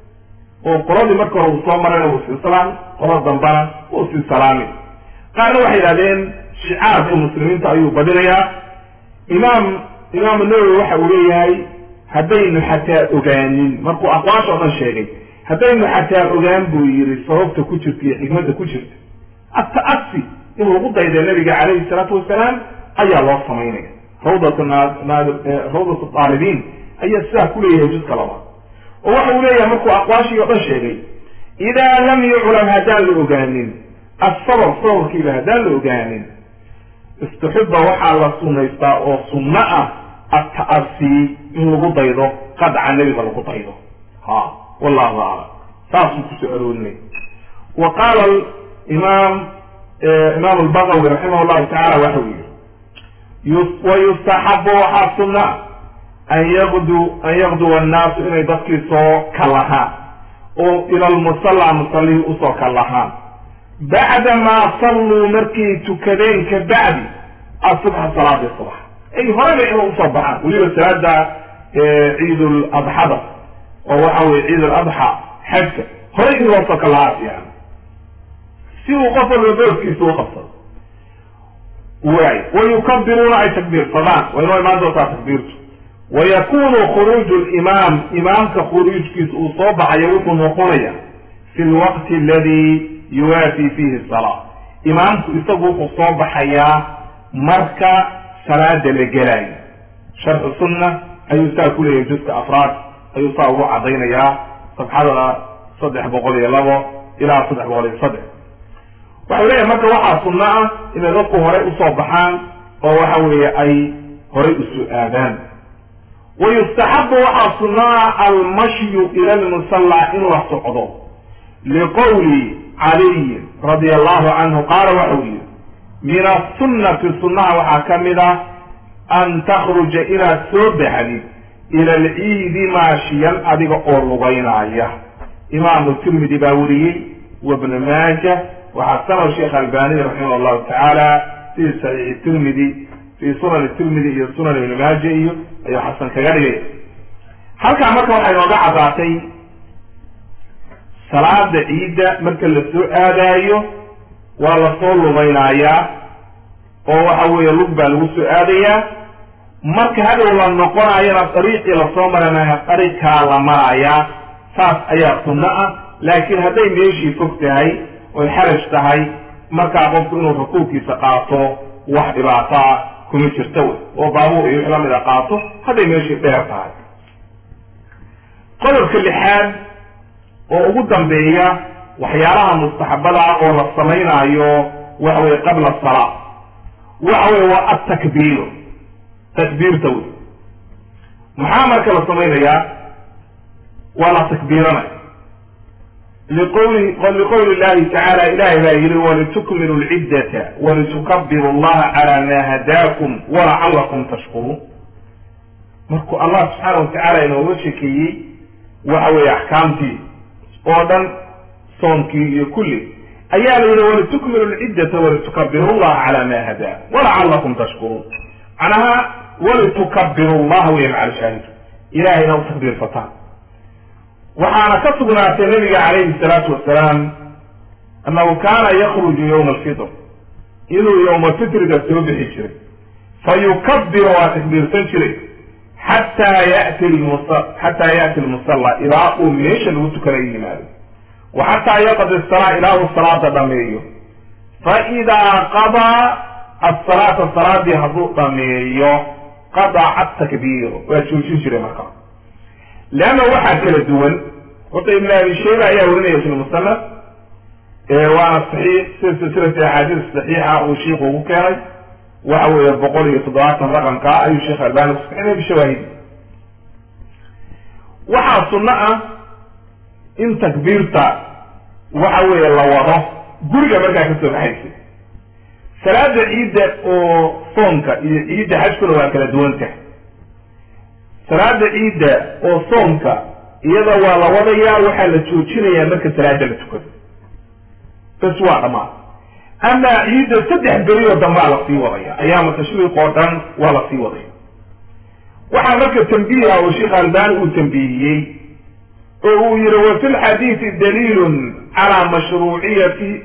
Speaker 1: oo qoladii marka hore uu soo marayna uu sii salaami qolada dambana uu sii salaami qaarna waxay yidhahdeen shicaarka muslimiinta ayuu badinayaa imaam imaam nawowi waxa uu leeyahay haddaynu xataa ogaanin markuu aqwaasha o dhan sheegay haddaynu xataa ogaan buu yidhi sababta ku jirta iyo xikmadda ku jirta ata'asi in lagu dayda nabiga calayhi salaatu wasalaam ayaa loo samaynaya rawdat rawdat aalibiin ayaa sidaa ku leeyahay juska labaad oo waxa uu leeyahay markuu aqwaashii o dhan sheegay idaa lam yuclam haddaan la ogaanin asabab sababkiiba haddaan la ogaanin istuxiba waxaa la sunaystaa oo sunno ah ata'asi in lagu daydo qadca nebiga lagu daydo ha wallahu aclam saasuu kusoo aroorinay wa qaala imaam imaam albagawi raximah llahu tacala waxa uu yihi wayustaxabu waxaa sunna an yaqdu an yaqduwa annaasu inay dadkii soo kalahaan oo ila lmusalla musallihii usoo kalahaan bacdamaa salluu markay tukadeen ka bacdi asubxa salaadii subax ay horeba inay usoo baxaan weliba salaada ciid ladxada oo waxa weye ciid aladxa xajka horay in loosoo kalahaa fiican si uu qof walba booskiisa u qabsado waay wayukabiruuna ay takbiirsadaan waa inoo imaan doontaa takbiirtu wayakunu khuruuju limaam imaamka khuruujkiisa uu soo baxayo wuxuu noqonaya fi lwaqti aladi yuwaafi fihi salaa imaamku isagu wuxuu soo baxayaa marka salaada la gelaayo sharxu sunna ayuu saa ku leeyahay juska afraad ayuu saa ugu cadaynayaa sabxada saddex boqol iyo labo ilaa saddex boqol iyo saddex waxau leeyahay marka waxaa sunno ah inay dadku horey usoo baxaan oo waxa weeye ay horay usu aadaan wayustaxabu waxaa sunaa almashyu ila lmusalla in la socdo liqowli caliy radi allahu canhu qaala waxau yihi min asunati sunnaha waxaa ka mid ah an takhruja inaad soo baxdid ila alciidi maashiyan adiga oo lugaynaya imaamu tirmidi baa weriyey wabnu maaja waxaa sanow sheekh albaniy raximah llahu tacaala fi saxiixi tirmidi fi sunan tirmidi iyo sunan ibni maaja iyo ayuu xasan kaga dhigay halkaa marka waxay nooga caddaatay salaada ciidda marka la soo aadaayo waa lasoo lubaynayaa oo waxa weeye lug baa lagu soo aadayaa marka hadow la noqonayana dariiqii lasoo maranaya dariiqkaa la marayaa saas ayaa sunno ah laakiin hadday meeshii fog tahay oy xaraj tahay markaa qofku inuu rukuubkiisa qaato wax dhibaataa kuma jirta wey oo baabuur iyo wix lamida qaato hadday meeshii dheer tahay qodobka lixaad oo ugu dambeeya waxyaalaha mustaxabada oo la samaynaayo waxa weye qabla salaa waxa weye waa atakbiiru takbiirta wey maxaa marka la samaynayaa waa la takbiiranaya liqowli liqowli llahi tacaala ilahay baa yihi walitukmilu lciddata walitukabiru allaha cala ma hadaakum walacalakum tashkuruun markuu allah subxaana watacaala inooga shekeeyey waxa weeye axkaamtii oo dhan soonkii iyo kulli ayaa la yidhi walitukmilu lciddata walitukabiru llaha cala ma hadaa walacalakum tashkuruun macnaha walitukabiru llaha wey macalshaahid ilahayna u takbiirsataan waxaana ka sugnaatay nabiga calayhi salaatu wasalaam annahu kaana yakruju yowma alfitr inuu yowma fitriga soo bixi jiray fa yukabiru waa takbiirsan jiray xataa yati lmus xataa ya'ti lmusalla ilaa uu meesha lagu tukanayo yimaado wa xataa yaqdi salaa ilaa uu salaada dhameeyo fa idaa qadaa asalaata salaadii hadduu dhameeyo qadaca takbiiru waa joojin jiray markaa leanna waxaa kala duwan horta ibn abi shayba ayaa warinaya fi lmusanaf waana saxiix sida silsilati axaadiis saxiixa uu shiiku ugu keenay waxa weeye boqol iyo toddobaatan raqamka ayuu sheekh albani kusaxinaya bishawaahidi waxaa sunno ah in takbiirta waxa weeye la wado guriga markaa kasoo baxaysa salaada ciidda oo soonka iyo ciidda xajkuna waa kala duwan tahay salaada ciidda oo soomka iyada waa la wadayaa waxaa la joojinayaa marka salaada la tukado bas waa dhamaan ama ciidda saddex beri oo dambaa lasii wadaya ayaama tashriiq oo dhan waa lasii wadaya waxaa marka tambiiha oo sheekh albani uu tambihiyey oo uu yihi wa fi lxadiidi daliilun calaa mashruuciyati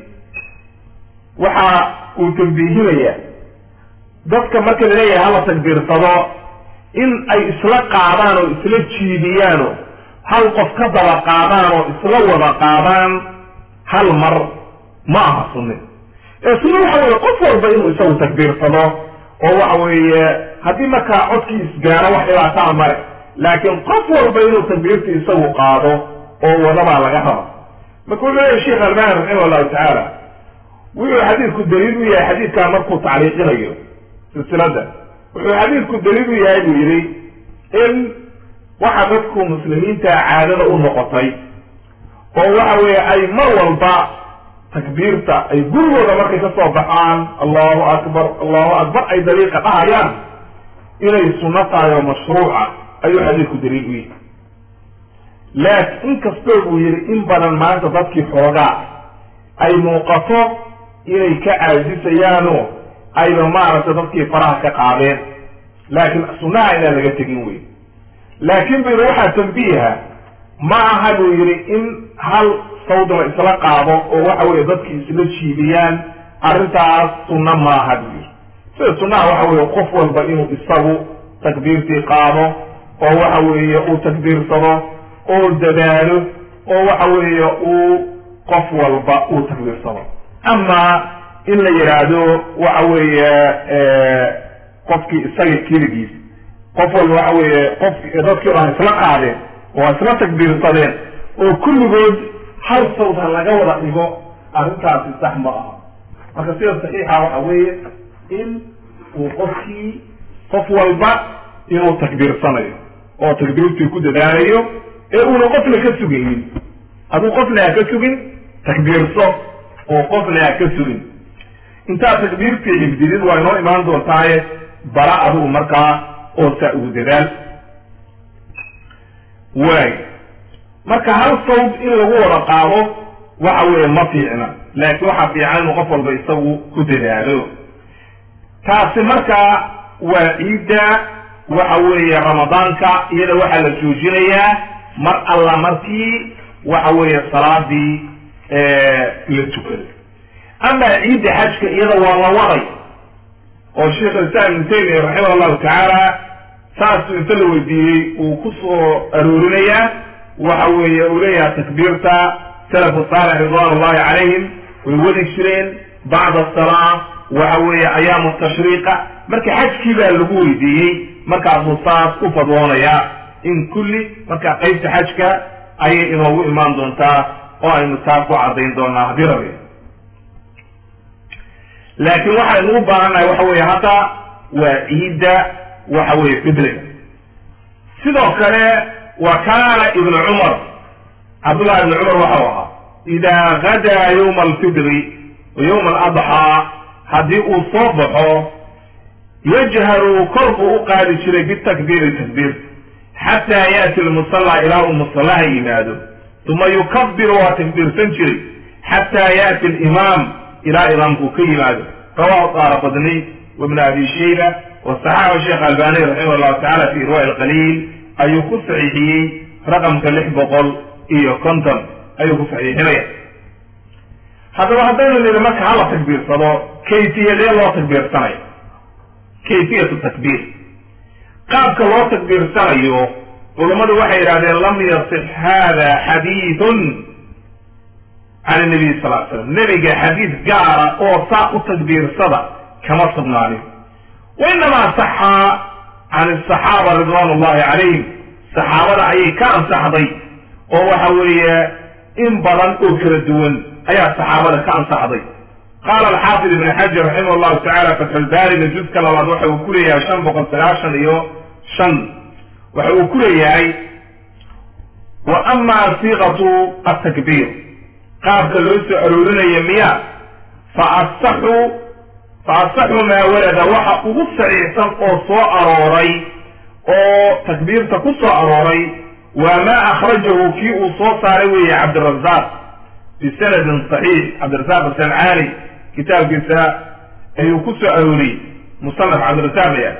Speaker 1: waxa uu tambiihinaya dadka marka laleeyahay hala takbiirsado in ay isla qaadaan oo isla jiidiyaano hal qof ka daba qaadaan oo isla wada qaadaan hal mar ma aha sunni ee sunni waxa weeye qof walba inuu isagu takbiirsado oo waxa weeye haddii markaa codkii isgaaro wax dhibaataa mare laakiin qof walba inuu takbiirta isagu qaado oo wadabaa laga raba marka wuxuu leeyahy sheekh albani raximah allahu tacaala wuxuu xadiidku daliil u yahay xadiidkaa markuu tacliiqinayo silsilada wuxuu xadiidku daliil u yahay buu yidhi in waxa dadku muslimiinta caadada u noqotay oo waxa weeye ay mar walba takbiirta ay gurigooda markay ka soo baxaan allahu akbar allahu akbar ay daliiqa dhahayaan inay sunno tahay oo mashruuca ayuu xadiidku daliil u yahay laakin inkastoo buu yidhi in badan maanta dadkii xoogaa ay muuqato inay ka caajisayaano ayba maaragtay dadkii faraha ka qaadeen laakiin sunnaha inaan laga tegin wey laakin bu yidhi waxaa tambiiha ma aha buu yidhi in hal sawd la isla qaado oo waxa weye dadki isla jiibiyaan arrintaas sunna maaha buu yidhi sida sunnaha waxa weye qof walba inuu isagu takbiirtii qaado oo waxa weeye uu takbiirsado oo dadaalo oo waxa weeye uu qof walba uu takbiirsado ama in la yidhaahdo waxa weeye qofkii isaga keligiis qof walba waxa weeye qof dadkii dhan isla qaadeen oo isla takbiirsadeen oo kulligood hal sawd ha laga wada dhigo arrintaasi sax ma aha marka sida saxiixa waxa weeye in uu qofkii qof walba inuu takbiirsanayo oo takbiirtii ku dadaalayo ee uuna qofna ka sugaynin aduu qofna ha ka sugin takbiirso oo qofna ha ka sugin intaa takbiirtii xibdidid waa inoo imaan doontaaye bara adigu markaa oo saa ugu dadaal waay marka hal sawd in lagu wada qaado waxa weeye ma fiicna laakiin waxaa fiican inuu qof walba isagu ku dadaalo taasi markaa waa ciidda waxa weeye ramadaanka iyada waxaa la joojinayaa mar alla markii waxa weeye salaadii la tukado ama ciidda xajka iyada waa la waday oo sheikh islam ibn taymiya raximah allahu tacaala saasuu inta la weydiiyey uu ku soo aroorinayaa waxa weeye uu leeyahay takbiirta salafu saalix ridwan ullahi calayhim way wadi jireen bacda asalaa waxa weeye ayaamu tashriiqa marka xajkii baa lagu weydiiyey markaasuu saas u fadwoonayaa in kulli marka qaybta xajka ayay inoogu imaan doontaa oo aynu taa ku caddayn doonaa haddii rabi laakiin waxaynu u baahannahay waxa weeye hadda waa ciidda waxa weeye fidriga sidoo kale wa kaana ibnu cumar cabdullahi ibnu cumar waxau ahaa idaa gadaa yawma alfidri wa yawma aladxaa haddii uu soo baxo yajharu kor buu u qaadi jiray bitakbiiri takbiir xataa yaati lmusalla ilaa uu musallaha yimaado uma yukabiru waa takbiirsan jiray xataa yaati alimaam ilaa imaamkuu ka yimaado rawahu daara badni wabnu abi shayba wasaxaxa sheekh albani raximah llahu tacala fi irwa alqaliil ayuu ku saxiixiyey raqamka lix boqol iyo konton ayuu ku saxiixinaya haddaba haddaynu nidhi marka hala takbiirsado kayfiyadee loo takbiirsanayo kayfiyatu takbiir qaabka loo takbiirsanayo culummadu waxay yidhahdeen lam yasix hada xadiidun can nabiy sal l slam nebiga xadiid gaara oo saa u takbiirsada kama sugnaanin wainamaa saxa can asaxaaba ridwan ullahi calayhim saxaabada ayay ka ansaxday oo waxa weeye in badan oo kala duwan ayaa saxaabada ka ansaxday qaala alxaafid ibn xajar raximah llahu tacala fatxulbaariga juska labaad waxa uu ku leeyahay shan boqol sagaashan iyo shan waxa uu ku leeyahay wa ama siiqatu atakbiir qaabka loo soo aroorinayo miya fa asaxu fa asaxu maa warada waxa ugu saxiixsan oo soo arooray oo takbiirta ku soo arooray waa maa akhrajahu kii uu soo saaray weeye cabdirazaq bisanadin saxiix cabdirazaq asancaani kitaabkiisa ayuu ku soo arooriyey musanaf cabdirazaq ya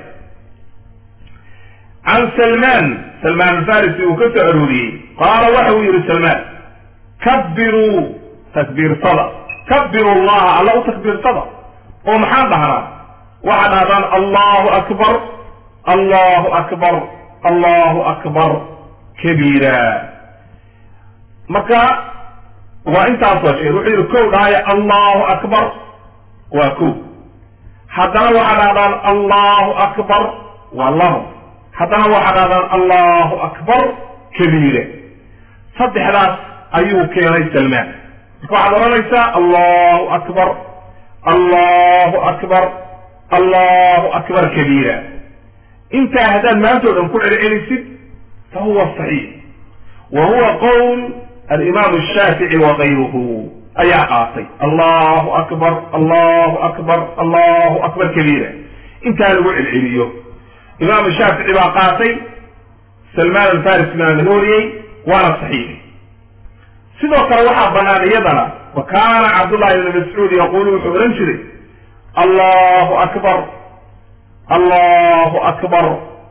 Speaker 1: can salman salman alfarisi uu ka soo arooriyey qaala waxa uu yihi salman kabiruu takbiirsada kabiru llaha alla u takbiirsada oo maxaan dhahnaa waxaad dhahdaan allahu akbar allahu akbar allahu akbar kabiira marka waa intaasoo sheeg wuxuu yihi kow dhahaya allahu akbar waa kow haddana waxaad dhahdaan allahu akbar waa labo haddana waxaad dhahdaan allahu akbar kabiira saddexdaas ayuu keenay salmaan marka waxaad odhanaysaa allahu akbar allahu akbar allahu akbar kabiira intaa haddaad maantoo dhan ku celcelisid fa huwa saxiix wa huwa qowl alimaam ashaafici wa kayruhu ayaa qaatay allahu akbar allahu akbar allahu akbar kabiira intaa lagu celceliyo imaam shaafici baa qaatay salmaan alfaris baa laga wariyey waana saxiix sidoo kale waxaa banaan iyadana wa kaana cabdullahi ibni mascuud yaqulu wuxuu odhan jiray allahu akbar allahu akbar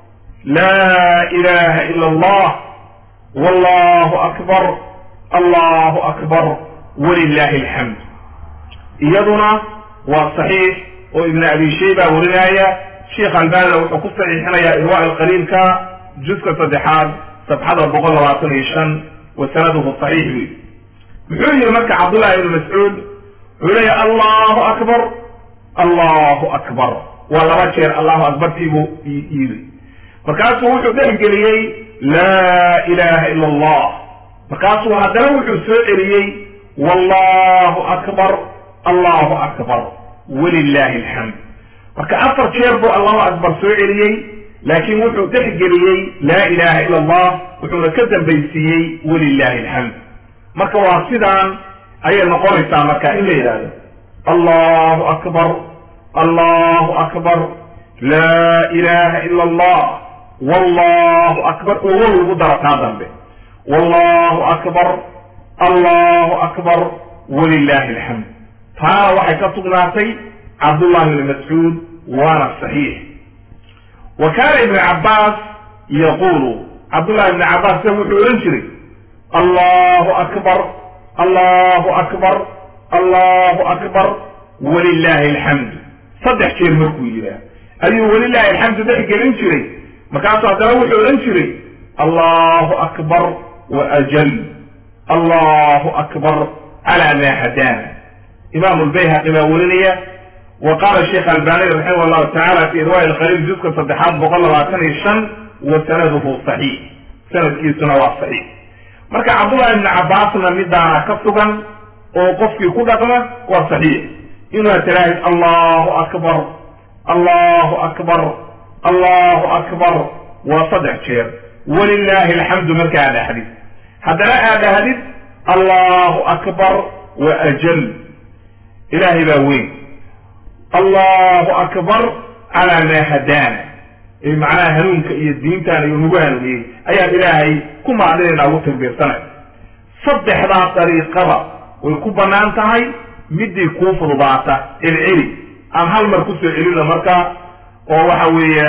Speaker 1: laa ilaha ila allah wallahu akbar allahu akbar walilahi alxamd iyaduna waa saxiix oo ibn abi shayba warinaya sheikh albanina wuxuu ku saxiixinayaa irwa alqaliilka juska saddexaad sabxada boqol labaatan iyo shan wa sanaduhu saxiix buy muxuu yihi marka cabdullahi ibnu mascuud wuxuu leeya allahu akbar allahu akbar waa laba jeer allahu akbartiibuu yidhi markaasuu wuxuu dhexgeliyey laa ilaha ila allah markaasuu haddana wuxuu soo celiyey wallahu akbar allahu akbar walilahi alxamd marka afar jeer buu allahu akbar soo celiyey laakiin wuxuu dhexgeliyey laa ilaha ila allah wuxuuna ka dambaysiiyey walilahi alxamd marka waa sidaan ayay noqonaysaa marka in la yidhahdo allahu akbar allahu akbar laa ilaha ila allah wallahu akbar oo wow lagu daro taa dambe wallahu akbar allahu akbar walilahi alxamd taana waxay ka sugnaatay cabdullahi ibni mascuud waana saxiix wa kaana ibnu cabbaas yaqulu cabdullahi ibni cabbaas se wuxuu odhan jiray allahu akbar allahu akbar allahu akbar walilahi alxamdu saddex jeer markuu yidhaah ayuu walilahi alxamdu dhex gelin jiray markaasu haddana wuxuu odhan jiray allahu akbar wa ajal allahu akbar cala ma hadana imaamu lbayhaqi baa werinaya wa qaala sheikh albani raximah llahu tacala fi irwaai alqaliil juska saddexaad boqol labaatan iyo shan wa sanaduhu saxiix sanadkiisuna waa saxiix marka cabdullahi ibni cabbaasna midaana ka sugan oo qofkii ku dhaqma waa saxiix inaad tiraahid allahu akbar allahu akbar allahu akbar waa saddex jeer walilahi alxamdu marka aad dhahdid haddana aad dhahdid allahu akbar wa ajal ilaahay baa weyn allahu akbar calaa maa hadaana macnaha hanuunka iyo diintaan iyo nagu hanuuniyey ayaan ilaahay ku maadinayna ugu takbiirsanay saddexdaa dariiqada way ku bannaan tahay midii kuu fududaata celceli aan hal mar kusoo celino marka oo waxa weeye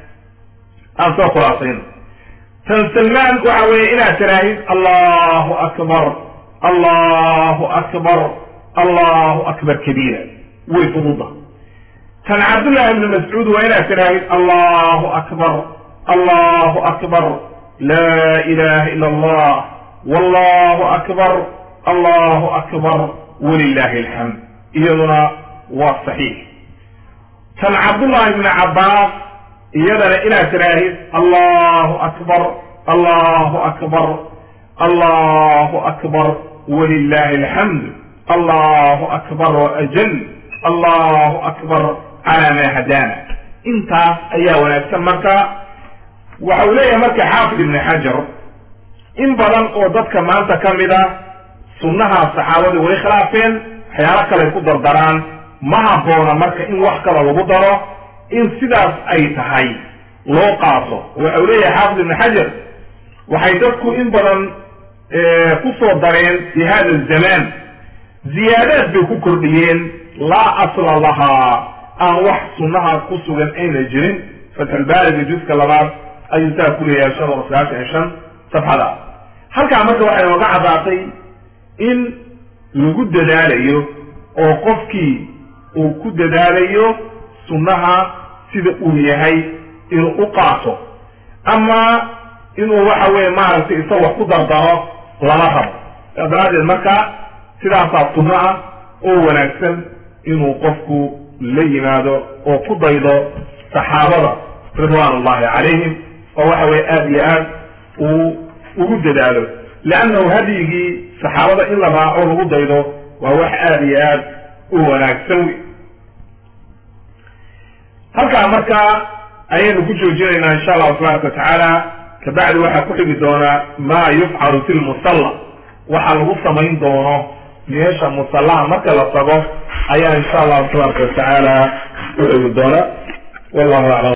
Speaker 1: aan soo khulaasayno tan salmaan waxa weeye inaad tiraahid allahu akbar allahu akbar allahu akbar kabiira way fududa tan cabdullahi ibni mascuud waa inaad tiraahid allahu akbar allahu akbar laa ilaha ila allah wallahu akbar allahu akbar walilahi alxamd iyaduna waa saxiix tan cabdullahi ibni cabbaas iyadana inaad tiraahid allahu akbar allahu akbar allahu akbar walilahi alxamd allahu akbar waajal allahu akbar calaa maa hadaana intaas ayaa wanaagsan marka waxa uu leeyahay marka xaafid ibni xajar in badan oo dadka maanta ka mid a sunnaha saxaabadii way khilaafeen waxyaalo kaley ku dardaraan ma habboona marka in wax kale lagu daro in sidaas ay tahay loo qaato waxa uu leeyahay xaafid ibni xajar waxay dadku in badan ku soo dareen fi hada zamaan ziyaadaad bay ku kordhiyeen laa asla lahaa aan wax sunnaha ku sugan ayna jirin fatxulbaariga juska labaad ayuu saa ku leeyahay shan boqol sagaashan iyo shan safxada halkaa marka waxay nooga caddaatay in lagu dadaalayo oo qofkii uu ku dadaalayo sunnaha sida uu yahay inuu u qaato ama inuu waxa weeye maaragtay isa wax ku dardaro lama rabo saa daraaddeed marka sidaasaa sunno ah oo wanaagsan inuu qofku la yimaado oo ku daydo saxaabada ridwaan ullahi calayhim oo waxa weye aada iyo aad uu ugu dadaalo leannahu hadyigii saxaabada in la raaco lagu daydo waa wax aada iyo aad u wanaagsan wey halkaa marka ayaynu ku joojinaynaa insha allahu tabaaraka watacaala kabacdi waxaa ku xigi doonaa maa yufcalu fi lmusalla waxa lagu samayn doono meesha musallaha marka la tago ayaa insha allahu tabaaraka watacaala ku xigi doona wallahu aclam